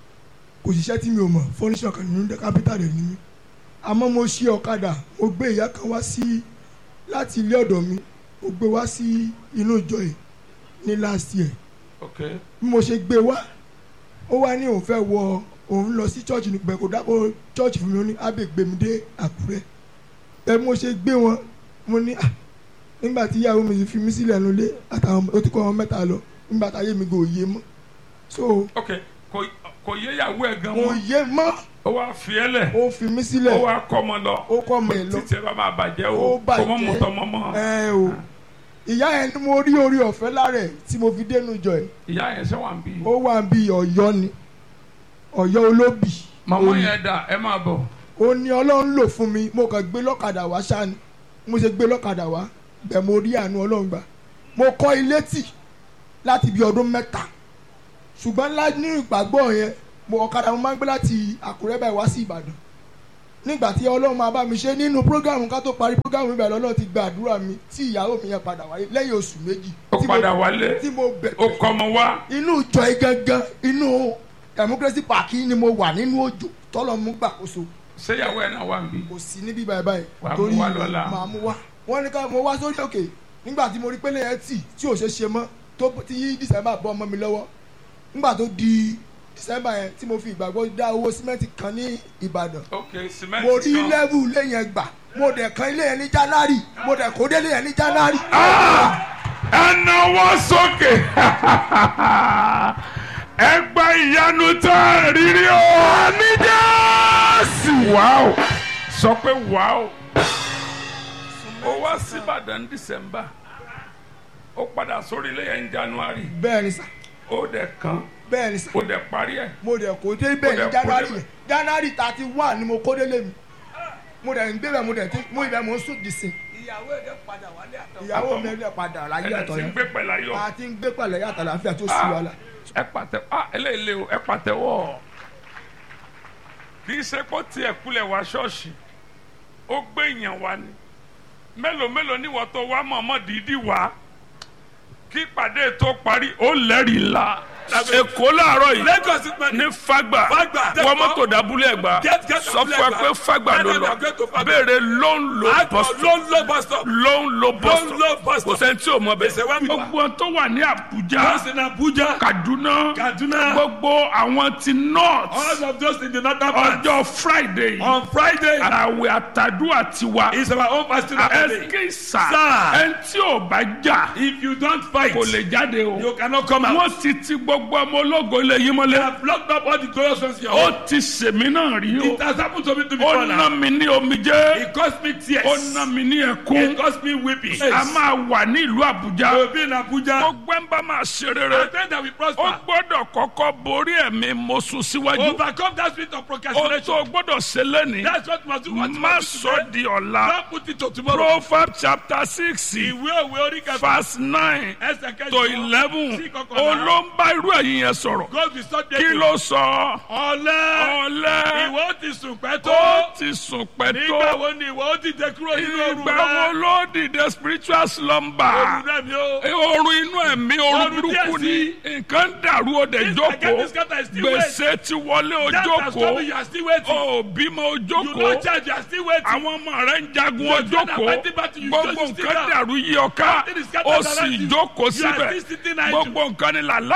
[SPEAKER 3] kò sí iṣẹ́ tí mi ò mọ̀ fọ́níṣọ̀ kan nínú kápítà rẹ̀ ní mi àmọ́ mo ṣe ọ̀kadà mo gbé ìyá kan wá sí láti ilé ọ̀dọ̀ mi mo gbé wá sí inú ìjọ yìí ní last year
[SPEAKER 1] ok
[SPEAKER 3] bí mo ṣe gbé wá ó wá ní òun fẹ́ wọ òun lọ sí church nípa kò dákọ̀ church fún mi ó ní ábẹ́ gbé mi dé àkúrẹ́ ẹ bí mo ṣe gbé wọn mo ní à nígbà tí ìyàwó mi fi mí sílẹ̀ nulẹ̀ àtàwọn ó ti kọ́ wọn mẹ́ta lọ nígbà táyé mi kò yé mọ́ so
[SPEAKER 1] ok kò kò yé ìyàwó ẹ̀ gan
[SPEAKER 3] kò
[SPEAKER 1] mọ́
[SPEAKER 3] yé mọ́
[SPEAKER 1] ó wá fi ẹ́ lẹ̀
[SPEAKER 3] ó fi mí
[SPEAKER 1] ó
[SPEAKER 3] sílẹ̀
[SPEAKER 1] wá kọ́ ọmọ lọ
[SPEAKER 3] ó kọ́ ọmọ ẹ̀ lọ
[SPEAKER 1] títí ẹ bá máa bàjẹ́
[SPEAKER 3] ó
[SPEAKER 1] o kò mọ́
[SPEAKER 3] bàjẹ́
[SPEAKER 1] mọ́tọ́ mọ́ mọ́
[SPEAKER 3] ẹ o ìyá yẹn ni mo rí orí ọ̀fẹ́ lára ẹ̀ tí mo fi dénú jọ ẹ̀
[SPEAKER 1] ìyá yẹn ṣe wà ń bí
[SPEAKER 3] ó wà bí ọ̀yọ́ ni ọ̀yọ́ olóbì
[SPEAKER 1] màmá
[SPEAKER 3] ó ní-
[SPEAKER 1] yẹn dà ẹ máa bọ̀
[SPEAKER 3] ó ní ọlọ́run lò fún mi mo kàn gbé lọ́kadà wá ṣáni mo ṣe gbé lọ́kadà wá bẹ́ẹ̀ mo rí àánú ọlọ́run gbà mo kọ́ ilé tì láti bí ọdún mẹ́ta ṣùgbọ́n lá ní ìgbàgbọ́ yẹn mo ọ̀kadà mo máa ń gbé láti àkúrẹ́ báyìí wá sí ìbàdàn nígbà tí ọlọ́run máa bá mi ṣe nínú prógámù ká tó parí prógámù ibẹ̀ lọ́lọ́run ti gba àdúrà mi tí ìyàwó mi yẹn padà wáyé lẹ́yìn oṣù méjì
[SPEAKER 1] ó
[SPEAKER 3] tí mo-
[SPEAKER 1] padà wálé
[SPEAKER 3] tí mo bẹ̀
[SPEAKER 1] ó kọ́ ọmọ wá
[SPEAKER 3] inú ìjọ yìí gangan inú democracy park yìí ni mo wà nínú òjò tọ́lọ́ mú gbàkóso
[SPEAKER 1] ṣé ìyàwó ẹ̀ náà wà ń bí
[SPEAKER 3] kò sí níbí báyìí báyìí
[SPEAKER 1] Wàá mú wá lọ́la.
[SPEAKER 3] màá mú wá wọ́n ní ká mo wá sórí òkè nígbà tí mo rí pélé yẹn tì tí ò ṣe ṣe mọ́ tó tí yí december bọ́ ọmọ mi lọ́wọ́ nígbà tó di december yẹn tí mo fi ìgbàgbọ́ dá owó símẹ́ǹtì kan ní ìbàdàn
[SPEAKER 1] ok cement
[SPEAKER 3] mo rí
[SPEAKER 1] kan
[SPEAKER 3] lẹ́vù ilé yẹn gbà mo dẹ̀ kan ilé yẹn ní january mo dẹ̀ kó délé yẹn ní january.
[SPEAKER 1] ẹ náwó sókè ẹ gba ìyanu tó rírí o àmì jésù wàá sọ pé wàá ó wá síbàdàn dísẹ́mbà ó padà sórí ilé yẹn ní january
[SPEAKER 3] bẹ́ẹ̀ ni sà
[SPEAKER 1] ó dẹ̀ kan
[SPEAKER 3] bẹ́ẹ̀ ni sà
[SPEAKER 1] ó dẹ̀ parí ẹ̀
[SPEAKER 3] mo dẹ̀ kó dé bẹ́ẹ̀
[SPEAKER 1] dẹ̀
[SPEAKER 3] ní
[SPEAKER 1] kó
[SPEAKER 3] january
[SPEAKER 1] débẹ̀.
[SPEAKER 3] yẹn january thirty one ni mo kó délé mi mo dẹ̀ ń gbé bẹ́ẹ̀ mo dẹ̀ ti mo ibẹ̀ mo ń sùn dìsìn
[SPEAKER 2] ìyàwó ẹ̀ padà wálé àtọ̀.
[SPEAKER 3] ìyàwó mi ẹ̀ padà láyé
[SPEAKER 1] ẹ̀
[SPEAKER 3] àtọ̀
[SPEAKER 1] ti ń
[SPEAKER 3] yẹn
[SPEAKER 1] gbé pẹ̀lú ayọ̀
[SPEAKER 3] a ti ń gbé pẹ̀lẹ́ yàtọ̀ láfíà tó sì wà lá.
[SPEAKER 1] ẹ pàtẹ ah eléyìí lé o ẹ pàtẹ́wọ́ kì í ṣe kó tiẹ̀ kulẹ̀ wá ṣọ́ọ̀ṣì ó gbé èèyàn wá ni mélòó mélòó níwọ̀ tó wá mọ̀ọ́mọ́ dídí wá kí ìpàdé tó parí ó lẹ́rìí ńlá èkó láàárọ̀ yìí
[SPEAKER 2] Lagos is my
[SPEAKER 1] ní fagba
[SPEAKER 2] Fagba.
[SPEAKER 1] wọ́n mọ́tò dábúlé ẹ̀gbá
[SPEAKER 2] Get- get
[SPEAKER 1] sọ fún ẹ
[SPEAKER 2] Fagba.
[SPEAKER 1] pé fagba ló
[SPEAKER 2] Tell them
[SPEAKER 1] lọ
[SPEAKER 2] you are going to Fagba.
[SPEAKER 1] béèrè ló ń lo
[SPEAKER 2] Àgbọ̀
[SPEAKER 1] bọ́sítọ̀
[SPEAKER 2] ló ń lọ bus stop.
[SPEAKER 1] ló ń lo
[SPEAKER 2] Ló ń lo
[SPEAKER 1] bọ́sítọ̀
[SPEAKER 2] bus
[SPEAKER 1] kò
[SPEAKER 2] stop.
[SPEAKER 1] sẹ́ni tí ò mọ
[SPEAKER 2] Ìṣe wá
[SPEAKER 1] bẹ́ẹ̀
[SPEAKER 2] mi wá.
[SPEAKER 1] gbogbo tó wà ní àbújá
[SPEAKER 2] Those in Abuja.
[SPEAKER 1] kaduna
[SPEAKER 2] Kaduna.
[SPEAKER 1] gbogbo àwọn ti north
[SPEAKER 2] All of those in the northern part.
[SPEAKER 1] ọjọ́ friday
[SPEAKER 2] On Friday
[SPEAKER 1] àwẹ̀ àtàdúrà tiwa
[SPEAKER 2] is our own fasting and prayer.
[SPEAKER 1] ẹsẹ̀ sà
[SPEAKER 2] Sir.
[SPEAKER 1] ẹni tí ò bá jà
[SPEAKER 2] If you don't fight,
[SPEAKER 1] kò lè jáde o
[SPEAKER 2] you cannot come out.
[SPEAKER 1] wọ́n ti ti gbogbo ọmọ ológo ilé yìí
[SPEAKER 2] They
[SPEAKER 1] mọ́lẹ̀
[SPEAKER 2] have blocked up all the glorious ones in your home.
[SPEAKER 1] ó ti sèmi náà rí o
[SPEAKER 2] It has happened to me to
[SPEAKER 1] ó
[SPEAKER 2] before
[SPEAKER 1] ná
[SPEAKER 2] now.
[SPEAKER 1] mi ní omijé
[SPEAKER 2] It cost me tears.
[SPEAKER 1] ó ná mi ní ẹkún
[SPEAKER 2] It cost me weeping.
[SPEAKER 1] a máa wà ní ìlú àbújá
[SPEAKER 2] will be in Abuja.
[SPEAKER 1] gbogbo ẹ̀ ń bá máa ṣe
[SPEAKER 2] I
[SPEAKER 1] rere
[SPEAKER 2] pray that we
[SPEAKER 1] ó
[SPEAKER 2] prosper.
[SPEAKER 1] gbọ́dọ̀ kọ́kọ́ borí ẹ̀mí mo sùn síwájú
[SPEAKER 2] Overcome that spirit of
[SPEAKER 1] ó tó
[SPEAKER 2] procrastination.
[SPEAKER 1] gbọ́dọ̀ ṣe lẹ́nìí
[SPEAKER 2] That's what must do. What
[SPEAKER 1] má
[SPEAKER 2] must do
[SPEAKER 1] sọ
[SPEAKER 2] today.
[SPEAKER 1] di ọ̀la
[SPEAKER 2] Don't put it to tomorrow.
[SPEAKER 1] proverbs chapter six
[SPEAKER 2] Ìwé òwe orí kẹfà.
[SPEAKER 1] verse nine
[SPEAKER 2] Ẹsẹ̀ kẹjọ.
[SPEAKER 1] to eleven
[SPEAKER 2] Sí kọkànlá.
[SPEAKER 1] ó ló ń bá irú ẹ̀yìn yẹn sọ̀rọ̀
[SPEAKER 2] God be so
[SPEAKER 1] kí ló sọ
[SPEAKER 2] Ọ̀lẹ́.
[SPEAKER 1] ọ̀lẹ́
[SPEAKER 2] Ìwọ ti sùn pẹ́ tó.
[SPEAKER 1] ó ti sùn pẹ́
[SPEAKER 2] Nígbà
[SPEAKER 1] tó
[SPEAKER 2] wo ni ìwọ ó ti dé kúrò nínú òru
[SPEAKER 1] ìgbà wo
[SPEAKER 2] rẹ?
[SPEAKER 1] ló dìde spiritual slumber
[SPEAKER 2] Òru rẹ mi o.
[SPEAKER 1] oorun inú ẹ̀mí oorun
[SPEAKER 2] Oorun díẹ̀
[SPEAKER 1] burúkú
[SPEAKER 2] sí.
[SPEAKER 1] ni nǹkan dàrú ó dẹ̀
[SPEAKER 2] This
[SPEAKER 1] jókòó
[SPEAKER 2] again, this scatter is still
[SPEAKER 1] gbèsè ti wọlé ó
[SPEAKER 2] That has
[SPEAKER 1] jókòó
[SPEAKER 2] come, you are still waiting.
[SPEAKER 1] ó bímọ ó
[SPEAKER 2] You
[SPEAKER 1] jókòó
[SPEAKER 2] no charge, you are still waiting.
[SPEAKER 1] àwọn ọmọ rẹ ń jagun
[SPEAKER 2] Your
[SPEAKER 1] ó
[SPEAKER 2] children are
[SPEAKER 1] jókòó
[SPEAKER 2] fighting battle, you
[SPEAKER 1] gbogbo
[SPEAKER 2] just sit
[SPEAKER 1] nǹkan
[SPEAKER 2] down.
[SPEAKER 1] dàrú yí ọ ká
[SPEAKER 2] Everything is scattered
[SPEAKER 1] ó sì
[SPEAKER 2] around you.
[SPEAKER 1] jókòó
[SPEAKER 2] You are
[SPEAKER 1] síbẹ̀
[SPEAKER 2] still sitting idle.
[SPEAKER 1] gbogbo nǹkan ni làláì lọ́dọ̀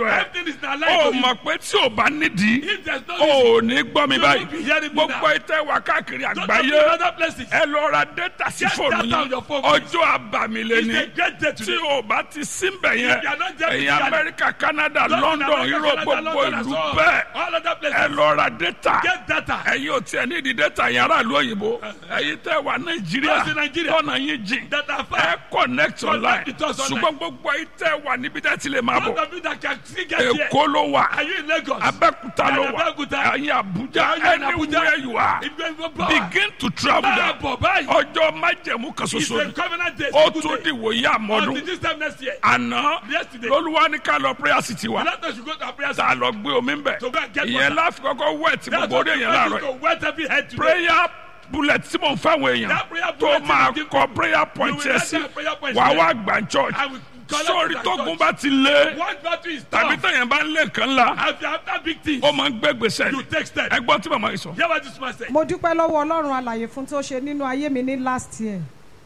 [SPEAKER 1] ẹ
[SPEAKER 2] Everything is not
[SPEAKER 1] ó
[SPEAKER 2] like you.
[SPEAKER 1] mọ̀ pé tí ò bá nídìí
[SPEAKER 2] If there's no
[SPEAKER 1] ó
[SPEAKER 2] reason,
[SPEAKER 1] ò ní gbọ́ mi
[SPEAKER 2] you
[SPEAKER 1] báyìí
[SPEAKER 2] won't be hearing me
[SPEAKER 1] gbogbo
[SPEAKER 2] now.
[SPEAKER 1] ìtẹ́ wà káàkiri
[SPEAKER 2] Don't
[SPEAKER 1] àgbáyé
[SPEAKER 2] go to other places.
[SPEAKER 1] ẹ lọ ra data sí
[SPEAKER 2] Get
[SPEAKER 1] fóònù
[SPEAKER 2] data on
[SPEAKER 1] yín
[SPEAKER 2] your phone, please.
[SPEAKER 1] ọjọ́ àbàmìlẹ̀
[SPEAKER 2] It's
[SPEAKER 1] ni
[SPEAKER 2] a great day
[SPEAKER 1] tí
[SPEAKER 2] today.
[SPEAKER 1] o bá ti síbẹ̀ yẹn
[SPEAKER 2] If you are not there
[SPEAKER 1] ẹ̀yin
[SPEAKER 2] physically,
[SPEAKER 1] amẹ́ríkà canada
[SPEAKER 2] London,
[SPEAKER 1] london
[SPEAKER 2] America,
[SPEAKER 1] europe
[SPEAKER 2] Canada,
[SPEAKER 1] gbogbo
[SPEAKER 2] London, and
[SPEAKER 1] ìlú
[SPEAKER 2] so on.
[SPEAKER 1] bẹ́ẹ̀
[SPEAKER 2] All other
[SPEAKER 1] ẹ
[SPEAKER 2] places.
[SPEAKER 1] lọ ra data
[SPEAKER 2] Get data.
[SPEAKER 1] ẹ̀yin ò tiẹ̀ ní ìdí data yẹn aráàlú òyìnbó ẹ̀yin tẹ́ wà nàìjíríà
[SPEAKER 2] Those in Nigeria.
[SPEAKER 1] tọ́nà yín jìn
[SPEAKER 2] That are
[SPEAKER 1] ẹ
[SPEAKER 2] far.
[SPEAKER 1] connect online
[SPEAKER 2] with us online.
[SPEAKER 1] ṣùgbọ́n gbogbo ẹ̀yin tẹ́ wà níbi tẹ́ ti lè máa
[SPEAKER 2] Those
[SPEAKER 1] bọ̀
[SPEAKER 2] of you that can still get here.
[SPEAKER 1] èkó ló wà
[SPEAKER 2] Are you in Lagos?
[SPEAKER 1] abẹ́kúta ló
[SPEAKER 2] Yeah,
[SPEAKER 1] wà
[SPEAKER 2] Abẹ́òkúta.
[SPEAKER 1] ẹ̀yin àbújá
[SPEAKER 2] Are you in Abuja?
[SPEAKER 1] anywhere you are
[SPEAKER 2] If you go power.
[SPEAKER 1] begin to travel
[SPEAKER 2] Máa
[SPEAKER 1] down
[SPEAKER 2] bọ̀ báyìí.
[SPEAKER 1] ọjọ́ májẹ̀mú kan
[SPEAKER 2] It's
[SPEAKER 1] ṣoṣo
[SPEAKER 2] a
[SPEAKER 1] ni
[SPEAKER 2] covenant day.
[SPEAKER 1] ó
[SPEAKER 2] It's a
[SPEAKER 1] tún
[SPEAKER 2] good day.
[SPEAKER 1] dìwòye
[SPEAKER 2] Until
[SPEAKER 1] àmọ́dún
[SPEAKER 2] this time next year.
[SPEAKER 1] àná
[SPEAKER 2] Yesterday.
[SPEAKER 1] lolúwa ní ká lọ prayer city wa
[SPEAKER 2] Let us go to our prayer
[SPEAKER 1] tá a lọ gbé omi ń bẹ̀
[SPEAKER 2] To go and get
[SPEAKER 1] ìyẹn
[SPEAKER 2] water.
[SPEAKER 1] láfi kọ́kọ́ wẹ̀ tí
[SPEAKER 2] That's
[SPEAKER 1] gbogbo
[SPEAKER 2] what
[SPEAKER 1] orí
[SPEAKER 2] we
[SPEAKER 1] èèyàn
[SPEAKER 2] want
[SPEAKER 1] láàárọ̀
[SPEAKER 2] you to wet every head today.
[SPEAKER 1] prayer bullet tí mò ń fáwọn èèyàn
[SPEAKER 2] That prayer
[SPEAKER 1] tó
[SPEAKER 2] bullet
[SPEAKER 1] máa
[SPEAKER 2] you give
[SPEAKER 1] kọ prayer point
[SPEAKER 2] will
[SPEAKER 1] yẹn
[SPEAKER 2] write
[SPEAKER 1] sí
[SPEAKER 2] down prayer points
[SPEAKER 1] wàá
[SPEAKER 2] there.
[SPEAKER 1] wá gbà church
[SPEAKER 2] I will collect
[SPEAKER 1] sórí
[SPEAKER 2] it at
[SPEAKER 1] tógun
[SPEAKER 2] church.
[SPEAKER 1] bá ti lé
[SPEAKER 2] One battle is
[SPEAKER 1] tàbí
[SPEAKER 2] tough.
[SPEAKER 1] tẹ̀yàn bá ń lé nǹkan ńlá
[SPEAKER 2] If you have that big thing,
[SPEAKER 1] ó máa ń gbé gbèsè
[SPEAKER 2] you take steps.
[SPEAKER 1] ẹgbọ́n tí màmá yìí sọ.
[SPEAKER 2] Hear what this man say.
[SPEAKER 5] mo dúpẹ́ lọ́wọ́ ọlọ́run alàyè fún tó ṣe nínú ayé mi ní last year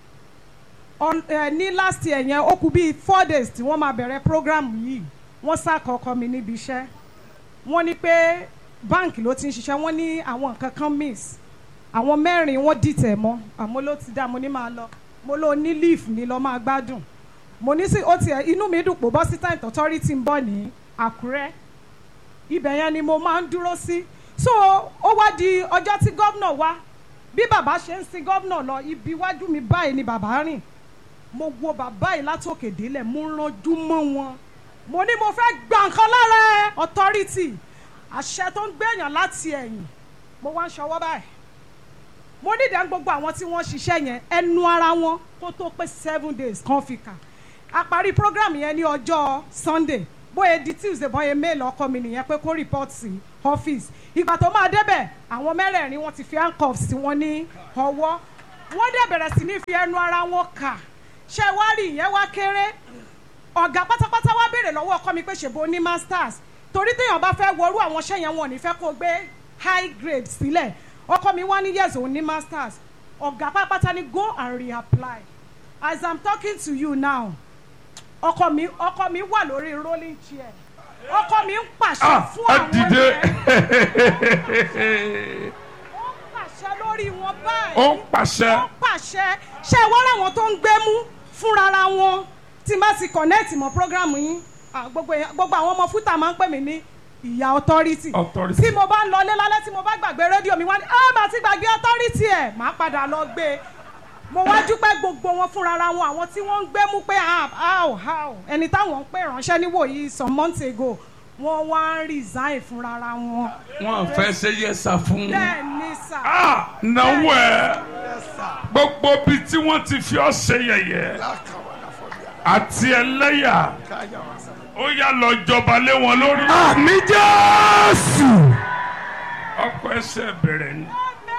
[SPEAKER 5] On- eh, ní last year yẹn ó kù bíi four days tí wọ́n máa bẹ̀rẹ̀ program yìí wọ́n ṣàkọ́kọ́ mi níbi iṣẹ́ wọ́n ní pé báǹkì ló ti ń ṣiṣẹ́ wọ́n ní àwọn nǹkan kan miss àwọn mẹ́rin wọ́n dìtẹ̀ mọ́ àmọ́ ló ti dá mo ní máa lọ mo ló ní leaf ní lọ́ máa gbádùn mo ní sí ó tiẹ̀ inú mi dùn pò bọ́ sí time authority ń bọ̀ ní àkúrẹ́ ibẹ̀ yẹn ni mo máa ń dúró sí so ó wá di ọjọ́ tí gómìnà wá bí bàbá ṣe ń sin gómìnà lọ ibi iwájú mi báyìí ni bàbá rìn mo wo bàbá yìí látòkè délẹ̀ mo ranjú mọ́ wọn mo ní mo fẹ́ gba nǹkan lára ẹ authority àṣẹ tó ń gbẹ̀yàn láti ẹ̀yìn mo wá ń ṣọwọ́ báyìí mo ní ìdá gbogbo àwọn tí wọ́n ṣiṣẹ́ yẹn ẹnu ara wọn kó tó pé seven days kan fi kà a parí program yẹn ní ọjọ́ sunday bóyá di tuesday bóyá mail ọkọ mi nìyẹn pé kó report sí office ìgbà tó máa débẹ̀ àwọn mẹ́rẹ̀ẹ̀rin wọn ti fi handcuffs sí wọn ní ọwọ́ wọ́n dẹ̀ bẹ̀rẹ̀ sí ní fi ẹnu ara wọn kà ṣé wá rí ìyẹn wá kéré ọ̀gá pátápátá wá béèrè lọ́wọ́ ọkọ mi pé ṣèbó ní masters torí téèyàn bá fẹ́ wọrú àwọn iṣẹ́ yẹn wọn ò ní fẹ́ kó gbé high grade sílẹ̀ ọkọ mi wá ní yes òun ní masters ọ̀gá pátápátá ní go and reapply as i'm talking to you now ọkọ mi ọkọ mi wà lórí rolling chair ọkọ mi ń pàṣẹ
[SPEAKER 1] ah
[SPEAKER 5] fún
[SPEAKER 1] ẹ
[SPEAKER 5] àwọn
[SPEAKER 1] dìde
[SPEAKER 5] yẹn ó ń pàṣẹ lórí wọn báyìí
[SPEAKER 1] ó ń pàṣẹ
[SPEAKER 5] ó pàṣẹ ṣé ẹ wọ́n láwọn tó ń gbé mú fúnra wọn tí n bá ti connect mọ́ program yín ah, gbogbo èèyàn- gbogbo àwọn ọmọ fúta máa ń pè mí ní ìyá authority
[SPEAKER 1] Authority.
[SPEAKER 5] tí mo bá ń lọlé lálẹ́ tí mo bá gbàgbé rédíò mi wá ní ah màá ti gbàgbé authority ẹ̀ màá padà lọ gbé e mo wá dúpẹ́ gbogbo wọn fúnra wọn àwọn tí wọ́n ń gbé mú pé ah, how how ẹni táwọn ń pè ránṣẹ́ níwòyí some months ago wọ́n wá ń resign fúnra wọn
[SPEAKER 1] wọn fẹ́ ṣe yẹsà fún
[SPEAKER 5] bẹ́ẹ̀ ni sà.
[SPEAKER 1] ah náwó ẹ gbogbo bí tí wọ́n ti fi ọ́ ṣe yẹ̀yẹ́ àti ẹlẹ́yà ó yá lọ jọba lé wọn lórí.
[SPEAKER 3] àmì jésù.
[SPEAKER 1] ọkọ ẹsẹ̀ bẹ̀rẹ̀ ni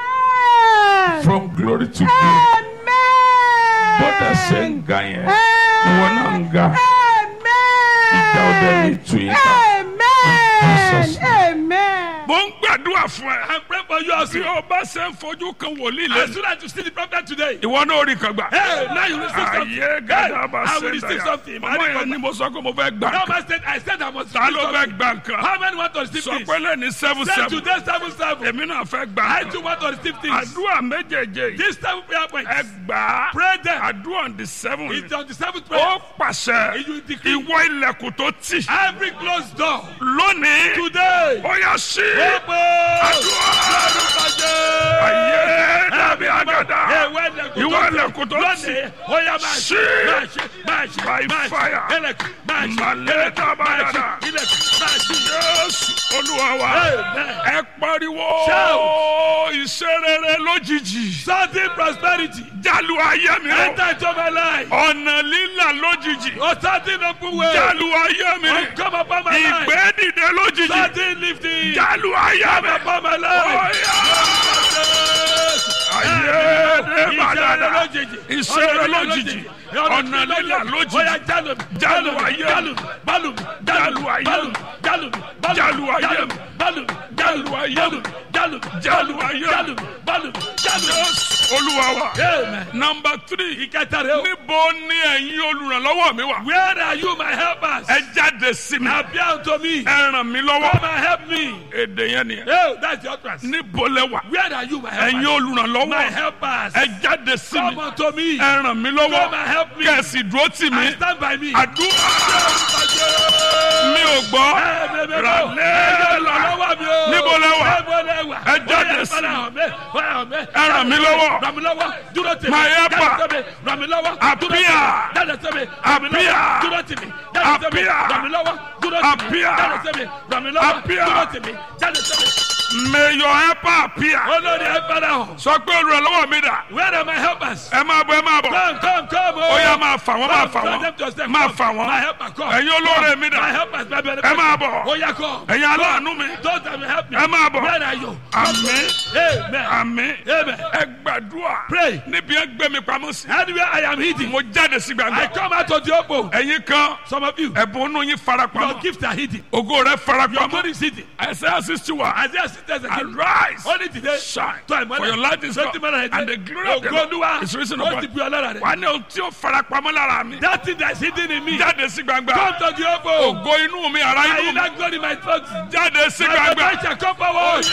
[SPEAKER 5] Amen.
[SPEAKER 1] from glory to glory
[SPEAKER 5] Amen.
[SPEAKER 1] bọ́dà ṣe ń ga yẹn ìwọ náà ń ga
[SPEAKER 5] Amen.
[SPEAKER 1] ìjà ọdẹ ní tu yín ká. Jesus.
[SPEAKER 5] Amen. Amen.
[SPEAKER 1] mo ń gbàdúrà fún ẹ.
[SPEAKER 2] I pray for you
[SPEAKER 1] bí
[SPEAKER 2] also.
[SPEAKER 1] o bá ṣe ń fojú kan wòlíì
[SPEAKER 2] As
[SPEAKER 1] lẹ́nu
[SPEAKER 2] soon as you see the prophet today,
[SPEAKER 1] ìwọ náà rí kan gbà.
[SPEAKER 2] hey, now you receive something.
[SPEAKER 1] ayé gàdá bá
[SPEAKER 2] I
[SPEAKER 1] ṣe
[SPEAKER 2] will
[SPEAKER 1] ń
[SPEAKER 2] receive
[SPEAKER 1] dàyà
[SPEAKER 2] something.
[SPEAKER 1] ọmọ yẹn ni mo sọ pé mo fẹ́ gbà
[SPEAKER 2] Now
[SPEAKER 1] kan.
[SPEAKER 2] man said, I said I must
[SPEAKER 1] ta
[SPEAKER 2] receive
[SPEAKER 1] ló fẹ́
[SPEAKER 2] something.
[SPEAKER 1] gbà kan.
[SPEAKER 2] How many want to receive
[SPEAKER 1] sọ
[SPEAKER 2] this?
[SPEAKER 1] pé lẹ́ni seven
[SPEAKER 2] Say
[SPEAKER 1] seven
[SPEAKER 2] today seven seven.
[SPEAKER 1] èmi náà fẹ́ gbà
[SPEAKER 2] I
[SPEAKER 1] kan.
[SPEAKER 2] too want to receive things.
[SPEAKER 1] àdúrà méjèèjì yìí
[SPEAKER 2] This seven prayer points.
[SPEAKER 1] ẹ gbà á
[SPEAKER 2] Pray them.
[SPEAKER 1] àdúrà on the seven
[SPEAKER 2] It's on the seventh prayer.
[SPEAKER 1] ó pàṣẹ
[SPEAKER 2] You decree.
[SPEAKER 1] ìwọ ilẹ̀kùn tó tì
[SPEAKER 2] Every closed door.
[SPEAKER 1] lónìí
[SPEAKER 2] Today.
[SPEAKER 1] ó yá sí
[SPEAKER 2] Open.
[SPEAKER 1] àdúrà ayé dàbí àgàdà ìwọ ilẹ̀kùn tó tì
[SPEAKER 2] Lónìí, ó yá máa
[SPEAKER 1] Sí.
[SPEAKER 2] ṣe, máa ṣe, máa ṣe,
[SPEAKER 1] By
[SPEAKER 2] máa ṣe.
[SPEAKER 1] fire.
[SPEAKER 2] Ilẹ̀kùn, máa ṣe,
[SPEAKER 1] Màlẹ́
[SPEAKER 2] ilẹ̀kùn, máa ṣe,
[SPEAKER 1] dábàdàdà.
[SPEAKER 2] ilẹ̀kùn, máa ṣe.
[SPEAKER 1] Jésù olúwa wa
[SPEAKER 2] Amen.
[SPEAKER 1] ẹ pariwo
[SPEAKER 2] Shout.
[SPEAKER 1] iṣẹ́ rere lójijì
[SPEAKER 2] Sudden prosperity.
[SPEAKER 1] jálù ayé mi o
[SPEAKER 2] Enter into my life.
[SPEAKER 1] ọ̀nà lílà lójijì
[SPEAKER 2] Oh, sudden open way.
[SPEAKER 1] jálù ayé mi
[SPEAKER 2] Oh, come upon my life.
[SPEAKER 1] ìgbé dìde lójijì
[SPEAKER 2] Sudden lifting.
[SPEAKER 1] jálù ayé mi
[SPEAKER 2] Come upon my life.
[SPEAKER 1] Ọ̀yá. ayé dé bàdàdà iṣẹ́ rere lójijì ọ̀nà lílà lójijì Jálù ayé mi. Jálù ayé mi. Jálù ayé mi. Jálù ayé mi. Jálù ayé mi.
[SPEAKER 2] Jálù
[SPEAKER 1] Jésù olúwa wa.
[SPEAKER 2] Amen.
[SPEAKER 1] nọmba three.
[SPEAKER 2] Ìkẹta rẹ̀ o.
[SPEAKER 1] níbo ni ẹ̀yin olùrànlọ́wọ́ mi wà.
[SPEAKER 2] Where are you my helpers?
[SPEAKER 1] ẹ jáde sí mi.
[SPEAKER 2] Appear unto me.
[SPEAKER 1] ẹ ràn mí lọ́wọ́.
[SPEAKER 2] Come and help me.
[SPEAKER 1] èdè yẹn nìyẹn.
[SPEAKER 2] Oh, that's your trust.
[SPEAKER 1] níbo lẹ wà.
[SPEAKER 2] Where are you my
[SPEAKER 1] ẹ̀yin
[SPEAKER 2] helpers? My
[SPEAKER 1] olùrànlọ́wọ́.
[SPEAKER 2] helpers.
[SPEAKER 1] ẹ jáde sí
[SPEAKER 2] Come
[SPEAKER 1] mi.
[SPEAKER 2] unto me.
[SPEAKER 1] ẹ ràn mí
[SPEAKER 2] Come
[SPEAKER 1] lọ́wọ́.
[SPEAKER 2] and help me.
[SPEAKER 1] kẹ̀sì dúró tì mí.
[SPEAKER 2] And stand by me.
[SPEAKER 1] àdúrà mi ò gbọ́. Níbo lẹ wà? Ẹ jáde sí mi. Ẹ ràn mí lọ́wọ́.
[SPEAKER 2] Ràmílọ́wọ́ dúró tèmi.
[SPEAKER 1] My helper.
[SPEAKER 2] Jáde tèmi. Ràmílọ́wọ́ dúró tèmi.
[SPEAKER 1] Appear.
[SPEAKER 2] Jáde tèmi.
[SPEAKER 1] Appear.
[SPEAKER 2] Ràmílọ́wọ́ dúró tèmi. Jáde tèmi.
[SPEAKER 1] Appear.
[SPEAKER 2] Ràmílọ́wọ́ dúró tèmi.
[SPEAKER 1] Appear.
[SPEAKER 2] Jáde tèmi. Ràmílọ́wọ́
[SPEAKER 1] Appear.
[SPEAKER 2] dúró tèmi. Jáde tèmi.
[SPEAKER 1] may your helper appear.
[SPEAKER 2] Olórí ẹ fara hàn.
[SPEAKER 1] sọ pé olùrànlọ́wọ́ mi dà.
[SPEAKER 2] Where are my helpers?
[SPEAKER 1] ẹ máa bọ̀ ẹ máa bọ̀.
[SPEAKER 2] Come, come, come.
[SPEAKER 1] ó yá máa fà wọ́n máa fà
[SPEAKER 2] Come,
[SPEAKER 1] wọ́n.
[SPEAKER 2] them to yourself.
[SPEAKER 1] máa
[SPEAKER 2] Come.
[SPEAKER 1] fà wọ́n.
[SPEAKER 2] My helper, come.
[SPEAKER 1] ẹ̀yin olóore mi
[SPEAKER 2] My
[SPEAKER 1] dà.
[SPEAKER 2] helpers, my benefactors.
[SPEAKER 1] ẹ máa bọ̀.
[SPEAKER 2] Ó yá, come.
[SPEAKER 1] ẹ̀yin aláàánú mi.
[SPEAKER 2] Those that will help me.
[SPEAKER 1] ẹ máa bọ̀.
[SPEAKER 2] Where are you?
[SPEAKER 1] àmín
[SPEAKER 2] Amen.
[SPEAKER 1] àmín.
[SPEAKER 2] Amen.
[SPEAKER 1] ẹ gbàdúrà.
[SPEAKER 2] Pray.
[SPEAKER 1] níbi ẹ gbé mi pamọ́ sí.
[SPEAKER 2] Anywhere I am hidden,
[SPEAKER 1] mo jáde sí
[SPEAKER 2] I
[SPEAKER 1] gbangba.
[SPEAKER 2] come out of the open.
[SPEAKER 1] ẹ̀yin kan
[SPEAKER 2] Some of you,
[SPEAKER 1] ẹ̀bùn inú yín
[SPEAKER 2] your
[SPEAKER 1] farapamọ́.
[SPEAKER 2] gifts are hidden.
[SPEAKER 1] ògo rẹ
[SPEAKER 2] Your
[SPEAKER 1] farapamọ́.
[SPEAKER 2] money is hidden.
[SPEAKER 1] Isaiah sixty one.
[SPEAKER 2] Isaiah sisters are hidden.
[SPEAKER 1] arise.
[SPEAKER 2] Only today,
[SPEAKER 1] shine.
[SPEAKER 2] tó àìmọ́lẹ̀.
[SPEAKER 1] for your light is
[SPEAKER 2] Twenty
[SPEAKER 1] come.
[SPEAKER 2] minutes
[SPEAKER 1] and the glory of the
[SPEAKER 2] Ògo Olúwa,
[SPEAKER 1] Lord is risen
[SPEAKER 2] ó
[SPEAKER 1] upon
[SPEAKER 2] ti
[SPEAKER 1] you.
[SPEAKER 2] bu ọlọ́ra rẹ̀.
[SPEAKER 1] wà á ní ohun tí ó farapamọ́ lára mi.
[SPEAKER 2] That thing that is hidden in me,
[SPEAKER 1] jáde sí gbangba.
[SPEAKER 2] come to the open.
[SPEAKER 1] ògo inú mi ara
[SPEAKER 2] I
[SPEAKER 1] inú
[SPEAKER 2] will
[SPEAKER 1] mi.
[SPEAKER 2] not glory in my thoughts.
[SPEAKER 1] jáde sí
[SPEAKER 2] My
[SPEAKER 1] gbangba.
[SPEAKER 2] God shall come forward.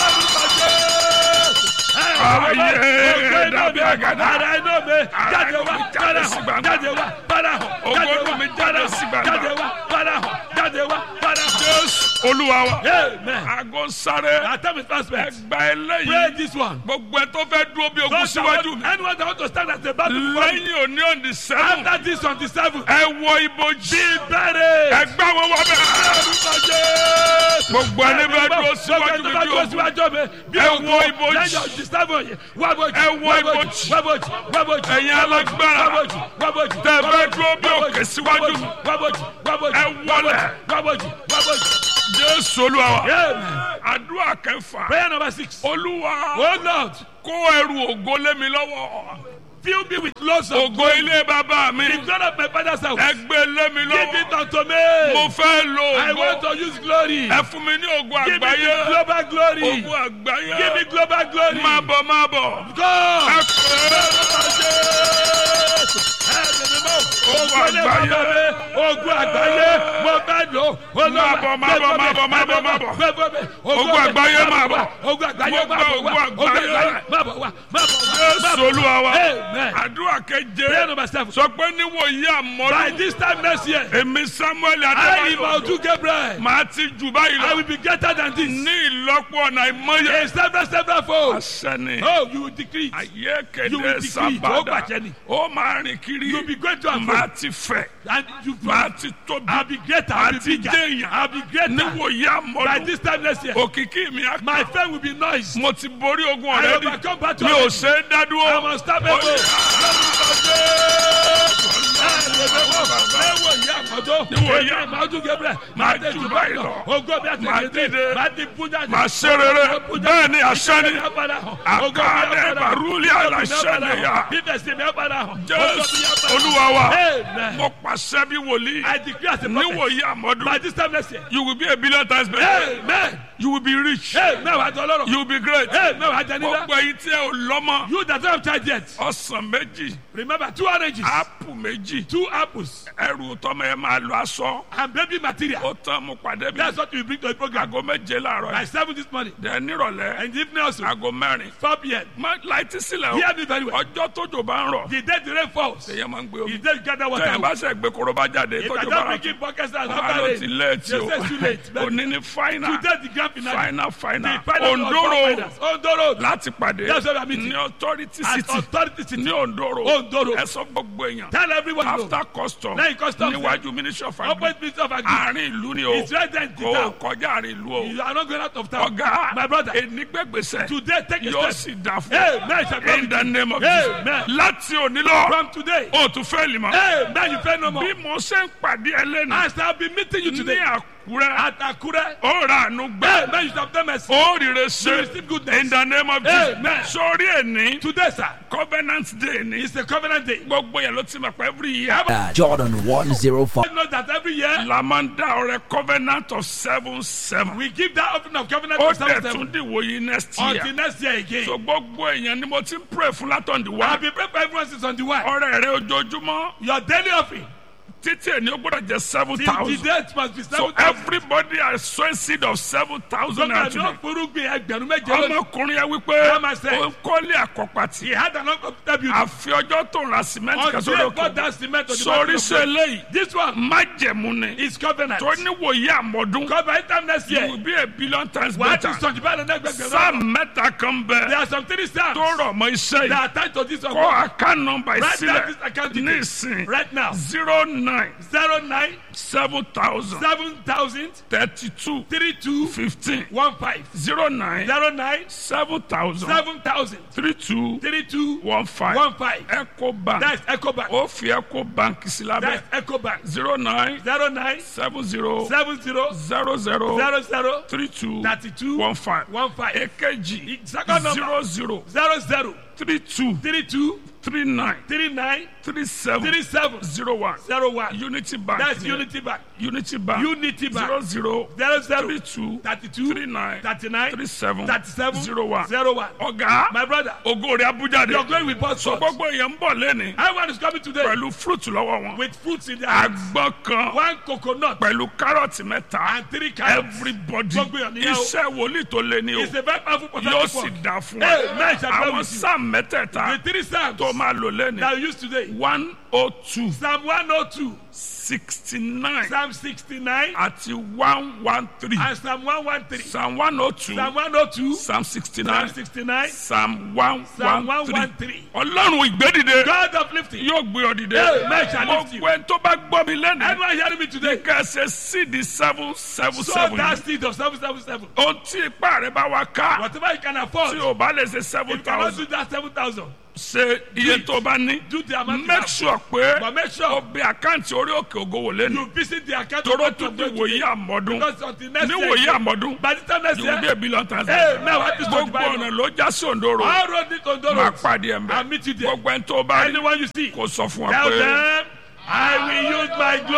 [SPEAKER 1] Ayé dàbí àgàdà.
[SPEAKER 2] Ara iná mi jáde wá
[SPEAKER 1] Jáde
[SPEAKER 2] padà
[SPEAKER 1] sí
[SPEAKER 2] hàn
[SPEAKER 1] gbangba.
[SPEAKER 2] jáde wá padà hàn
[SPEAKER 1] Ògo
[SPEAKER 2] jáde
[SPEAKER 1] inú
[SPEAKER 2] wá
[SPEAKER 1] mi
[SPEAKER 2] padà
[SPEAKER 1] jáde sí
[SPEAKER 2] hàn
[SPEAKER 1] gbangba.
[SPEAKER 2] jáde wá padà hàn jáde wá padà hàn.
[SPEAKER 1] jésù olúwa wa.
[SPEAKER 2] Amen.
[SPEAKER 1] aago ń sáré.
[SPEAKER 2] Our time is fast spent.
[SPEAKER 1] ẹgbà
[SPEAKER 2] Pray
[SPEAKER 1] eléyìí.
[SPEAKER 2] this one.
[SPEAKER 1] gbogbo ẹ tó fẹ́ dúró bí ogun
[SPEAKER 2] Those that
[SPEAKER 1] síwájú
[SPEAKER 2] want-
[SPEAKER 1] mi.
[SPEAKER 2] Anyone that want to stand as a battle for me.
[SPEAKER 1] lẹ́yìn òní òní sẹ́wọ̀n.
[SPEAKER 2] After this on the seventh.
[SPEAKER 1] ẹ wọ ibojì.
[SPEAKER 2] Bẹ̀rẹ̀.
[SPEAKER 1] ẹgbà wọn wọ bẹ́ẹ̀. gbogbo ẹni bẹ dúró síwájú mi bí ogun.
[SPEAKER 2] bí
[SPEAKER 1] Ẹ wọ ibojì.
[SPEAKER 2] lẹ́yìn ọ̀sìn sábọ̀ yẹn wá bojì
[SPEAKER 1] Ẹ wọ
[SPEAKER 2] wá
[SPEAKER 1] ibojì.
[SPEAKER 2] bojì wá bojì wá bojì
[SPEAKER 1] Ẹ̀yin alágbára.
[SPEAKER 2] wá bojì wá bojì
[SPEAKER 1] Tẹ́ ẹ
[SPEAKER 2] wá
[SPEAKER 1] fẹ́
[SPEAKER 2] bojì,
[SPEAKER 1] dúró bí
[SPEAKER 2] wá
[SPEAKER 1] òkè
[SPEAKER 2] bojì,
[SPEAKER 1] síwájú mi.
[SPEAKER 2] wá bojì wá bojì
[SPEAKER 1] Ẹ wọlẹ̀.
[SPEAKER 2] wá bojì wá bojì.
[SPEAKER 1] jésù olúwa wa.
[SPEAKER 2] Amen.
[SPEAKER 1] àdúrà kẹfà.
[SPEAKER 2] prayer number six.
[SPEAKER 1] olúwa
[SPEAKER 2] oh lord
[SPEAKER 1] kó ẹrù ògo lé mi lọ́wọ́.
[SPEAKER 2] fill me with lots of
[SPEAKER 1] ògo ilé bàbá mi.
[SPEAKER 2] the glory of my father's house.
[SPEAKER 1] ẹgbẹ́ lé mi
[SPEAKER 2] give it
[SPEAKER 1] lọ́wọ́.
[SPEAKER 2] unto me.
[SPEAKER 1] mo fẹ́ lo
[SPEAKER 2] I want
[SPEAKER 1] ògo.
[SPEAKER 2] to use glory.
[SPEAKER 1] ẹ fún mi ní ògo
[SPEAKER 2] give me
[SPEAKER 1] àgbáyé.
[SPEAKER 2] global glory.
[SPEAKER 1] ògo àgbáyé.
[SPEAKER 2] give me global glory.
[SPEAKER 1] máa bọ̀ máa bọ̀.
[SPEAKER 2] go.
[SPEAKER 1] ẹ pè
[SPEAKER 2] ogun àgbáyé ogun àgbáyé mo fẹ́ lò
[SPEAKER 1] Máa bọ̀, máa bọ̀, máa bọ̀, máa bọ̀, máa bọ̀. Ogun àgbáyé máa bọ̀.
[SPEAKER 2] ogun àgbáyé
[SPEAKER 1] Mo
[SPEAKER 2] máa
[SPEAKER 1] gbọ́
[SPEAKER 2] bọ̀ wá
[SPEAKER 1] ogun
[SPEAKER 2] ogun
[SPEAKER 1] àgbáyé.
[SPEAKER 2] àgbáyé máa bọ̀ wá máa bọ̀ wá.
[SPEAKER 1] é. jésù olúwa wa.
[SPEAKER 2] Amen.
[SPEAKER 1] àdúrà
[SPEAKER 2] prayer
[SPEAKER 1] keje.
[SPEAKER 2] number seven.
[SPEAKER 1] sọ pé níwòye
[SPEAKER 2] by
[SPEAKER 1] àmọ́dún.
[SPEAKER 2] this time next year
[SPEAKER 1] èmi samuel
[SPEAKER 2] I
[SPEAKER 1] adébáyọ̀.
[SPEAKER 2] Imaudu Gabriel
[SPEAKER 1] màá ti jù báyìí
[SPEAKER 2] I
[SPEAKER 1] lọ.
[SPEAKER 2] will be greater than this
[SPEAKER 1] ní ìlọ́pọ̀ ọ̀nà ìmọ̀ye.
[SPEAKER 2] in several several folds.
[SPEAKER 1] àṣẹni.
[SPEAKER 2] oh you will decrease
[SPEAKER 1] ayé
[SPEAKER 2] You will
[SPEAKER 1] kéde
[SPEAKER 2] decrease. Ó
[SPEAKER 1] sábàdà.
[SPEAKER 2] gbàjẹ́ ni.
[SPEAKER 1] ó máa rìn kiri.
[SPEAKER 2] you will be great to
[SPEAKER 1] màá
[SPEAKER 2] and
[SPEAKER 1] ti fẹ̀.
[SPEAKER 2] and you
[SPEAKER 1] màá ti tóbi.
[SPEAKER 2] I will be greater I will
[SPEAKER 1] Àti
[SPEAKER 2] be bigger
[SPEAKER 1] jẹ́yàn.
[SPEAKER 2] I will be greater
[SPEAKER 1] níwòye
[SPEAKER 2] by
[SPEAKER 1] àmọ́dún.
[SPEAKER 2] this time next year
[SPEAKER 1] òkìkí mi á
[SPEAKER 2] my
[SPEAKER 1] kàn.
[SPEAKER 2] fame will be noise.
[SPEAKER 1] mo ti borí ogun
[SPEAKER 2] I
[SPEAKER 1] ọ̀rẹ́dì.
[SPEAKER 2] overcome battle
[SPEAKER 1] mi ò
[SPEAKER 2] already.
[SPEAKER 1] ṣe é dádúró.
[SPEAKER 2] I must stop it.
[SPEAKER 1] màá ṣe rere bẹ́ẹ̀ ni àṣẹ ni àkàlẹ̀ bàrúlì àlàṣẹ ni yá. jésù olúwa wa
[SPEAKER 2] Amen.
[SPEAKER 1] mo pàṣẹ bí wòlíì
[SPEAKER 2] I declare as a prophet,
[SPEAKER 1] níwòye àmọ́dún
[SPEAKER 2] by this time next year,
[SPEAKER 1] you will be a billion times better
[SPEAKER 2] amen,
[SPEAKER 1] you will be rich
[SPEAKER 2] amen, wàá jọ lọ́rọ̀,
[SPEAKER 1] you will be great
[SPEAKER 2] amen, wàá jẹ nílá.
[SPEAKER 1] gbogbo èyí tí ẹ ò lọ́mọ
[SPEAKER 2] You that don't have child yet,
[SPEAKER 1] ọsàn méjì
[SPEAKER 2] remember two oranges,
[SPEAKER 1] ápù méjì
[SPEAKER 2] two apples,
[SPEAKER 1] ẹrù tọmọ ẹ máa lọ aṣọ
[SPEAKER 2] and baby material.
[SPEAKER 1] ó tán mo pàdé mi
[SPEAKER 2] That's what you bring to the program.
[SPEAKER 1] aago méje láàárọ̀
[SPEAKER 2] By
[SPEAKER 1] yìí
[SPEAKER 2] seven this morning,
[SPEAKER 1] dẹ̀ nírọ̀lẹ́
[SPEAKER 2] and the evening also,
[SPEAKER 1] aago mẹ́rin
[SPEAKER 2] four p.m.
[SPEAKER 1] má láìtí sílẹ̀
[SPEAKER 2] Hear
[SPEAKER 1] o
[SPEAKER 2] me very well.
[SPEAKER 1] ọjọ́ tójò bá ń rọ̀
[SPEAKER 2] The day the rain falls,
[SPEAKER 1] èyàn máa ń gbé omi
[SPEAKER 2] the day you gather water.
[SPEAKER 1] tẹ̀yìn bá ṣe gbé koroba jáde
[SPEAKER 2] If I
[SPEAKER 1] tójò bá
[SPEAKER 2] don't
[SPEAKER 1] rọ̀
[SPEAKER 2] bring in buckets and
[SPEAKER 1] àlọ́
[SPEAKER 2] after
[SPEAKER 1] ti
[SPEAKER 2] rain,
[SPEAKER 1] lẹ́ẹ̀tì
[SPEAKER 2] they
[SPEAKER 1] o
[SPEAKER 2] say it's too late. But
[SPEAKER 1] òní ní fáínà
[SPEAKER 2] today the grand finale,
[SPEAKER 1] fáínà fáínà
[SPEAKER 2] the final of
[SPEAKER 1] òǹdóró
[SPEAKER 2] all finals, Ondoro,
[SPEAKER 1] láti pàdé
[SPEAKER 2] That's what I'm meeting.
[SPEAKER 1] ní authority
[SPEAKER 2] as
[SPEAKER 1] city
[SPEAKER 2] authority city,
[SPEAKER 1] ní òǹdóró
[SPEAKER 2] Ondoro.
[SPEAKER 1] ẹ sọ gbogbo èèyàn
[SPEAKER 2] tell everyone no.
[SPEAKER 1] after custom
[SPEAKER 2] Lẹ́yìn customs,
[SPEAKER 1] níwájú ministry of agri
[SPEAKER 2] Open minister of agri.
[SPEAKER 1] àárín ìlú ni o
[SPEAKER 2] It's right there in the
[SPEAKER 1] kò
[SPEAKER 2] town.
[SPEAKER 1] kọjá àárín ìlú o
[SPEAKER 2] You are not going out of town.
[SPEAKER 1] ọ̀gá
[SPEAKER 2] My brother,
[SPEAKER 1] enigbẹgbẹsẹ
[SPEAKER 2] today take a
[SPEAKER 1] yóò
[SPEAKER 2] step.
[SPEAKER 1] sì dà fún
[SPEAKER 2] Amen. shall be
[SPEAKER 1] in the name of
[SPEAKER 2] Amen.
[SPEAKER 1] Jesus láti òní lọ
[SPEAKER 2] From today,
[SPEAKER 1] o tún fẹ́ lè mọ
[SPEAKER 2] Amen. You pay no
[SPEAKER 1] bí
[SPEAKER 2] more.
[SPEAKER 1] mo ṣe ń pàdé ẹlẹ́nu
[SPEAKER 2] As I have been meeting you
[SPEAKER 1] ní
[SPEAKER 2] today,
[SPEAKER 1] àkó àkúrẹ́
[SPEAKER 2] At Akure.
[SPEAKER 1] ó ra àánú
[SPEAKER 2] Hey,
[SPEAKER 1] gbà
[SPEAKER 2] man, you should have done mercy.
[SPEAKER 1] ó rire
[SPEAKER 2] You
[SPEAKER 1] ṣe
[SPEAKER 2] receive goodness.
[SPEAKER 1] in the name of
[SPEAKER 2] Amen.
[SPEAKER 1] Jesus sórí ẹni
[SPEAKER 2] Today, sir,
[SPEAKER 1] covenant day ni
[SPEAKER 2] it's a covenant day.
[SPEAKER 1] gbogbo yẹn ló ti mọ̀ pé every year
[SPEAKER 4] Uh, Jordan 105.
[SPEAKER 2] You know that every year
[SPEAKER 1] la máa ń dá ọrẹ covenant of seven seven
[SPEAKER 2] we give that offering of covenant
[SPEAKER 1] ó
[SPEAKER 2] to
[SPEAKER 1] dẹ̀
[SPEAKER 2] seven
[SPEAKER 1] tún dìwò yìí next
[SPEAKER 2] until
[SPEAKER 1] year
[SPEAKER 2] next year again.
[SPEAKER 1] so gbogbo èèyàn ni mo ti ń pray fún látọ̀ndì
[SPEAKER 2] I've
[SPEAKER 1] wá
[SPEAKER 2] been praying for everyone since on the one.
[SPEAKER 1] ọrẹ rẹ ojoojúmọ́
[SPEAKER 2] Your daily offering
[SPEAKER 1] títí èni ó gbọ́dọ̀ jẹ́ seven
[SPEAKER 2] till the
[SPEAKER 1] thousand
[SPEAKER 2] date must be
[SPEAKER 1] so
[SPEAKER 2] seven thousand.
[SPEAKER 1] everybody are sowing seed of seven thousand naira
[SPEAKER 2] Gómìnà
[SPEAKER 1] today
[SPEAKER 2] náà forúgbìn ẹgbẹ̀rún méje lónìí.
[SPEAKER 1] ọmọkùnrin yẹn wípé
[SPEAKER 2] Come and say.
[SPEAKER 1] ó ń kọ́lé àkọ́pàtì
[SPEAKER 2] He had an uncomfortable beauty.
[SPEAKER 1] àfi ọjọ́ tó ń ra cement kan
[SPEAKER 2] Until
[SPEAKER 1] sórí
[SPEAKER 2] he bought
[SPEAKER 1] òkè
[SPEAKER 2] that cement on the
[SPEAKER 1] sórí
[SPEAKER 2] mountain of
[SPEAKER 1] sí
[SPEAKER 2] God.
[SPEAKER 1] eléyìí
[SPEAKER 2] This one
[SPEAKER 1] májẹ̀mú ni
[SPEAKER 2] is covenant.
[SPEAKER 1] tó níwòye àmọ́dún
[SPEAKER 2] God by time next
[SPEAKER 1] you
[SPEAKER 2] year.
[SPEAKER 1] will be a billion times
[SPEAKER 2] Wàá
[SPEAKER 1] better
[SPEAKER 2] ti sọ̀jú báyìí lọ́dọ̀ ẹgbẹ̀gbẹ̀rún.
[SPEAKER 1] sáà mẹ́ta kan
[SPEAKER 2] There
[SPEAKER 1] bẹ
[SPEAKER 2] are some three psalms
[SPEAKER 1] tó rọ̀ mọ́ iṣẹ́
[SPEAKER 2] that
[SPEAKER 1] yìí
[SPEAKER 2] are tied to this one.
[SPEAKER 1] kọ́ account number
[SPEAKER 2] Write down
[SPEAKER 1] sílẹ̀
[SPEAKER 2] this account
[SPEAKER 1] ní
[SPEAKER 2] details
[SPEAKER 1] ìsìn
[SPEAKER 2] right now.
[SPEAKER 1] zero nine
[SPEAKER 2] zero nine
[SPEAKER 1] seven thousand
[SPEAKER 2] seven thousand
[SPEAKER 1] thirty two
[SPEAKER 2] three two
[SPEAKER 1] fifteen
[SPEAKER 2] one five
[SPEAKER 1] zero nine
[SPEAKER 2] zero nine
[SPEAKER 1] seven thousand
[SPEAKER 2] seven thousand
[SPEAKER 1] three two
[SPEAKER 2] three two
[SPEAKER 1] one five
[SPEAKER 2] one five.
[SPEAKER 1] eco bank
[SPEAKER 2] That's Ecobank.
[SPEAKER 1] ó fi eco bank sí lábẹ́
[SPEAKER 2] That's Ecobank.
[SPEAKER 1] zero nine
[SPEAKER 2] zero nine
[SPEAKER 1] seven zero
[SPEAKER 2] seven zero
[SPEAKER 1] zero zero
[SPEAKER 2] zero zero
[SPEAKER 1] three two
[SPEAKER 2] thirty two
[SPEAKER 1] one five
[SPEAKER 2] one five
[SPEAKER 1] èkejì
[SPEAKER 2] Second number.
[SPEAKER 1] zero zero
[SPEAKER 2] zero zero
[SPEAKER 1] three two
[SPEAKER 2] three two
[SPEAKER 1] three nine
[SPEAKER 2] three nine
[SPEAKER 1] three seven
[SPEAKER 2] three seven
[SPEAKER 1] zero one
[SPEAKER 2] zero one.
[SPEAKER 1] unity bank
[SPEAKER 2] That's
[SPEAKER 1] ni ẹ.
[SPEAKER 2] Unity Bank.
[SPEAKER 1] unity bank
[SPEAKER 2] Unity Bank.
[SPEAKER 1] zero zero
[SPEAKER 2] zero zero
[SPEAKER 1] three two
[SPEAKER 2] thirty two
[SPEAKER 1] three nine
[SPEAKER 2] thirty nine
[SPEAKER 1] three seven
[SPEAKER 2] thirty seven
[SPEAKER 1] zero one
[SPEAKER 2] zero one.
[SPEAKER 1] ọ̀gá
[SPEAKER 2] My brother,
[SPEAKER 1] ògo rẹ̀ abuja de
[SPEAKER 2] you're going with both
[SPEAKER 1] so
[SPEAKER 2] swords.
[SPEAKER 1] gbogbo èèyàn ń bọ̀ lẹ́ni
[SPEAKER 2] Everyone is coming today
[SPEAKER 1] pẹ̀lú fruit lọ́wọ́ wọn
[SPEAKER 2] with fruits in their hands.
[SPEAKER 1] àgbọn kan
[SPEAKER 2] One coconut
[SPEAKER 1] pẹ̀lú kárọ̀tì mẹ́ta
[SPEAKER 2] and three carrots.
[SPEAKER 1] everybody
[SPEAKER 2] Gbogbo èèyàn níyàwó.
[SPEAKER 1] iṣẹ́ wòlíì tó lé ní o
[SPEAKER 2] It's a very powerful
[SPEAKER 1] yóò
[SPEAKER 2] prophetic
[SPEAKER 1] sì
[SPEAKER 2] word.
[SPEAKER 1] dá fún
[SPEAKER 2] Hey,
[SPEAKER 1] wa
[SPEAKER 2] man shall dwell
[SPEAKER 1] àwọn
[SPEAKER 2] with you.
[SPEAKER 1] sáà mẹ́tẹ̀ẹ̀ta
[SPEAKER 2] The three psalms
[SPEAKER 1] tó máa lò lẹ́ni
[SPEAKER 2] that we use today.
[SPEAKER 1] one oh two
[SPEAKER 2] Psalm 102,
[SPEAKER 1] sixty nine
[SPEAKER 2] Psalm 69,
[SPEAKER 1] àti one one three
[SPEAKER 2] and Psalm 113.
[SPEAKER 1] psalm one oh two
[SPEAKER 2] Psalm 102,
[SPEAKER 1] psalm sixty
[SPEAKER 2] Psalm
[SPEAKER 1] nine
[SPEAKER 2] 69,
[SPEAKER 1] psalm one
[SPEAKER 2] Psalm
[SPEAKER 1] one three
[SPEAKER 2] 113.
[SPEAKER 1] ọlọ́run ìgbédìde
[SPEAKER 2] God of lifting.
[SPEAKER 1] yóò gbé ọ dìde
[SPEAKER 2] Amen shall lift you.
[SPEAKER 1] gbogbo ẹni tó bá gbọ́ mi lẹ́nu
[SPEAKER 2] Everyone hearing me today?
[SPEAKER 1] kẹsẹ̀ sídi seven seven
[SPEAKER 2] So
[SPEAKER 1] seven
[SPEAKER 2] that
[SPEAKER 1] yìí
[SPEAKER 2] seed of 777.
[SPEAKER 1] ohun tí ipá rẹ bá wá ká
[SPEAKER 2] Whatever you can afford.
[SPEAKER 1] tí o bá lè ṣe seven
[SPEAKER 2] If you cannot
[SPEAKER 1] thousand
[SPEAKER 2] do that 7,000,
[SPEAKER 1] ṣe iye
[SPEAKER 2] it.
[SPEAKER 1] tó bá ní
[SPEAKER 2] do the amount you
[SPEAKER 1] make
[SPEAKER 2] have.
[SPEAKER 1] sure pé
[SPEAKER 2] But make
[SPEAKER 1] o
[SPEAKER 2] sure
[SPEAKER 1] bẹ àkáǹtì orí òkè ògo wò lẹ́nu
[SPEAKER 2] you visit the account
[SPEAKER 1] toró
[SPEAKER 2] of
[SPEAKER 1] tún
[SPEAKER 2] God
[SPEAKER 1] di wòye
[SPEAKER 2] today.
[SPEAKER 1] àmọ́dún
[SPEAKER 2] Because until next
[SPEAKER 1] ní
[SPEAKER 2] year,
[SPEAKER 1] wòye àmọ́dún
[SPEAKER 2] by the time next
[SPEAKER 1] you will be
[SPEAKER 2] year,
[SPEAKER 1] a billion times
[SPEAKER 2] Hey, now what is
[SPEAKER 1] gbogbo
[SPEAKER 2] Dubai
[SPEAKER 1] ọ̀nà
[SPEAKER 2] now?
[SPEAKER 1] ló já sí òǹdóró
[SPEAKER 2] all road need control.
[SPEAKER 1] máa pàdé ẹ̀
[SPEAKER 2] I'll meet you
[SPEAKER 1] mbẹ́
[SPEAKER 2] there.
[SPEAKER 1] gbogbo ẹni tó bá rí
[SPEAKER 2] Anyone you see,
[SPEAKER 1] kò sọ fún wa
[SPEAKER 2] tell
[SPEAKER 1] pé.
[SPEAKER 2] them, I will use my glory.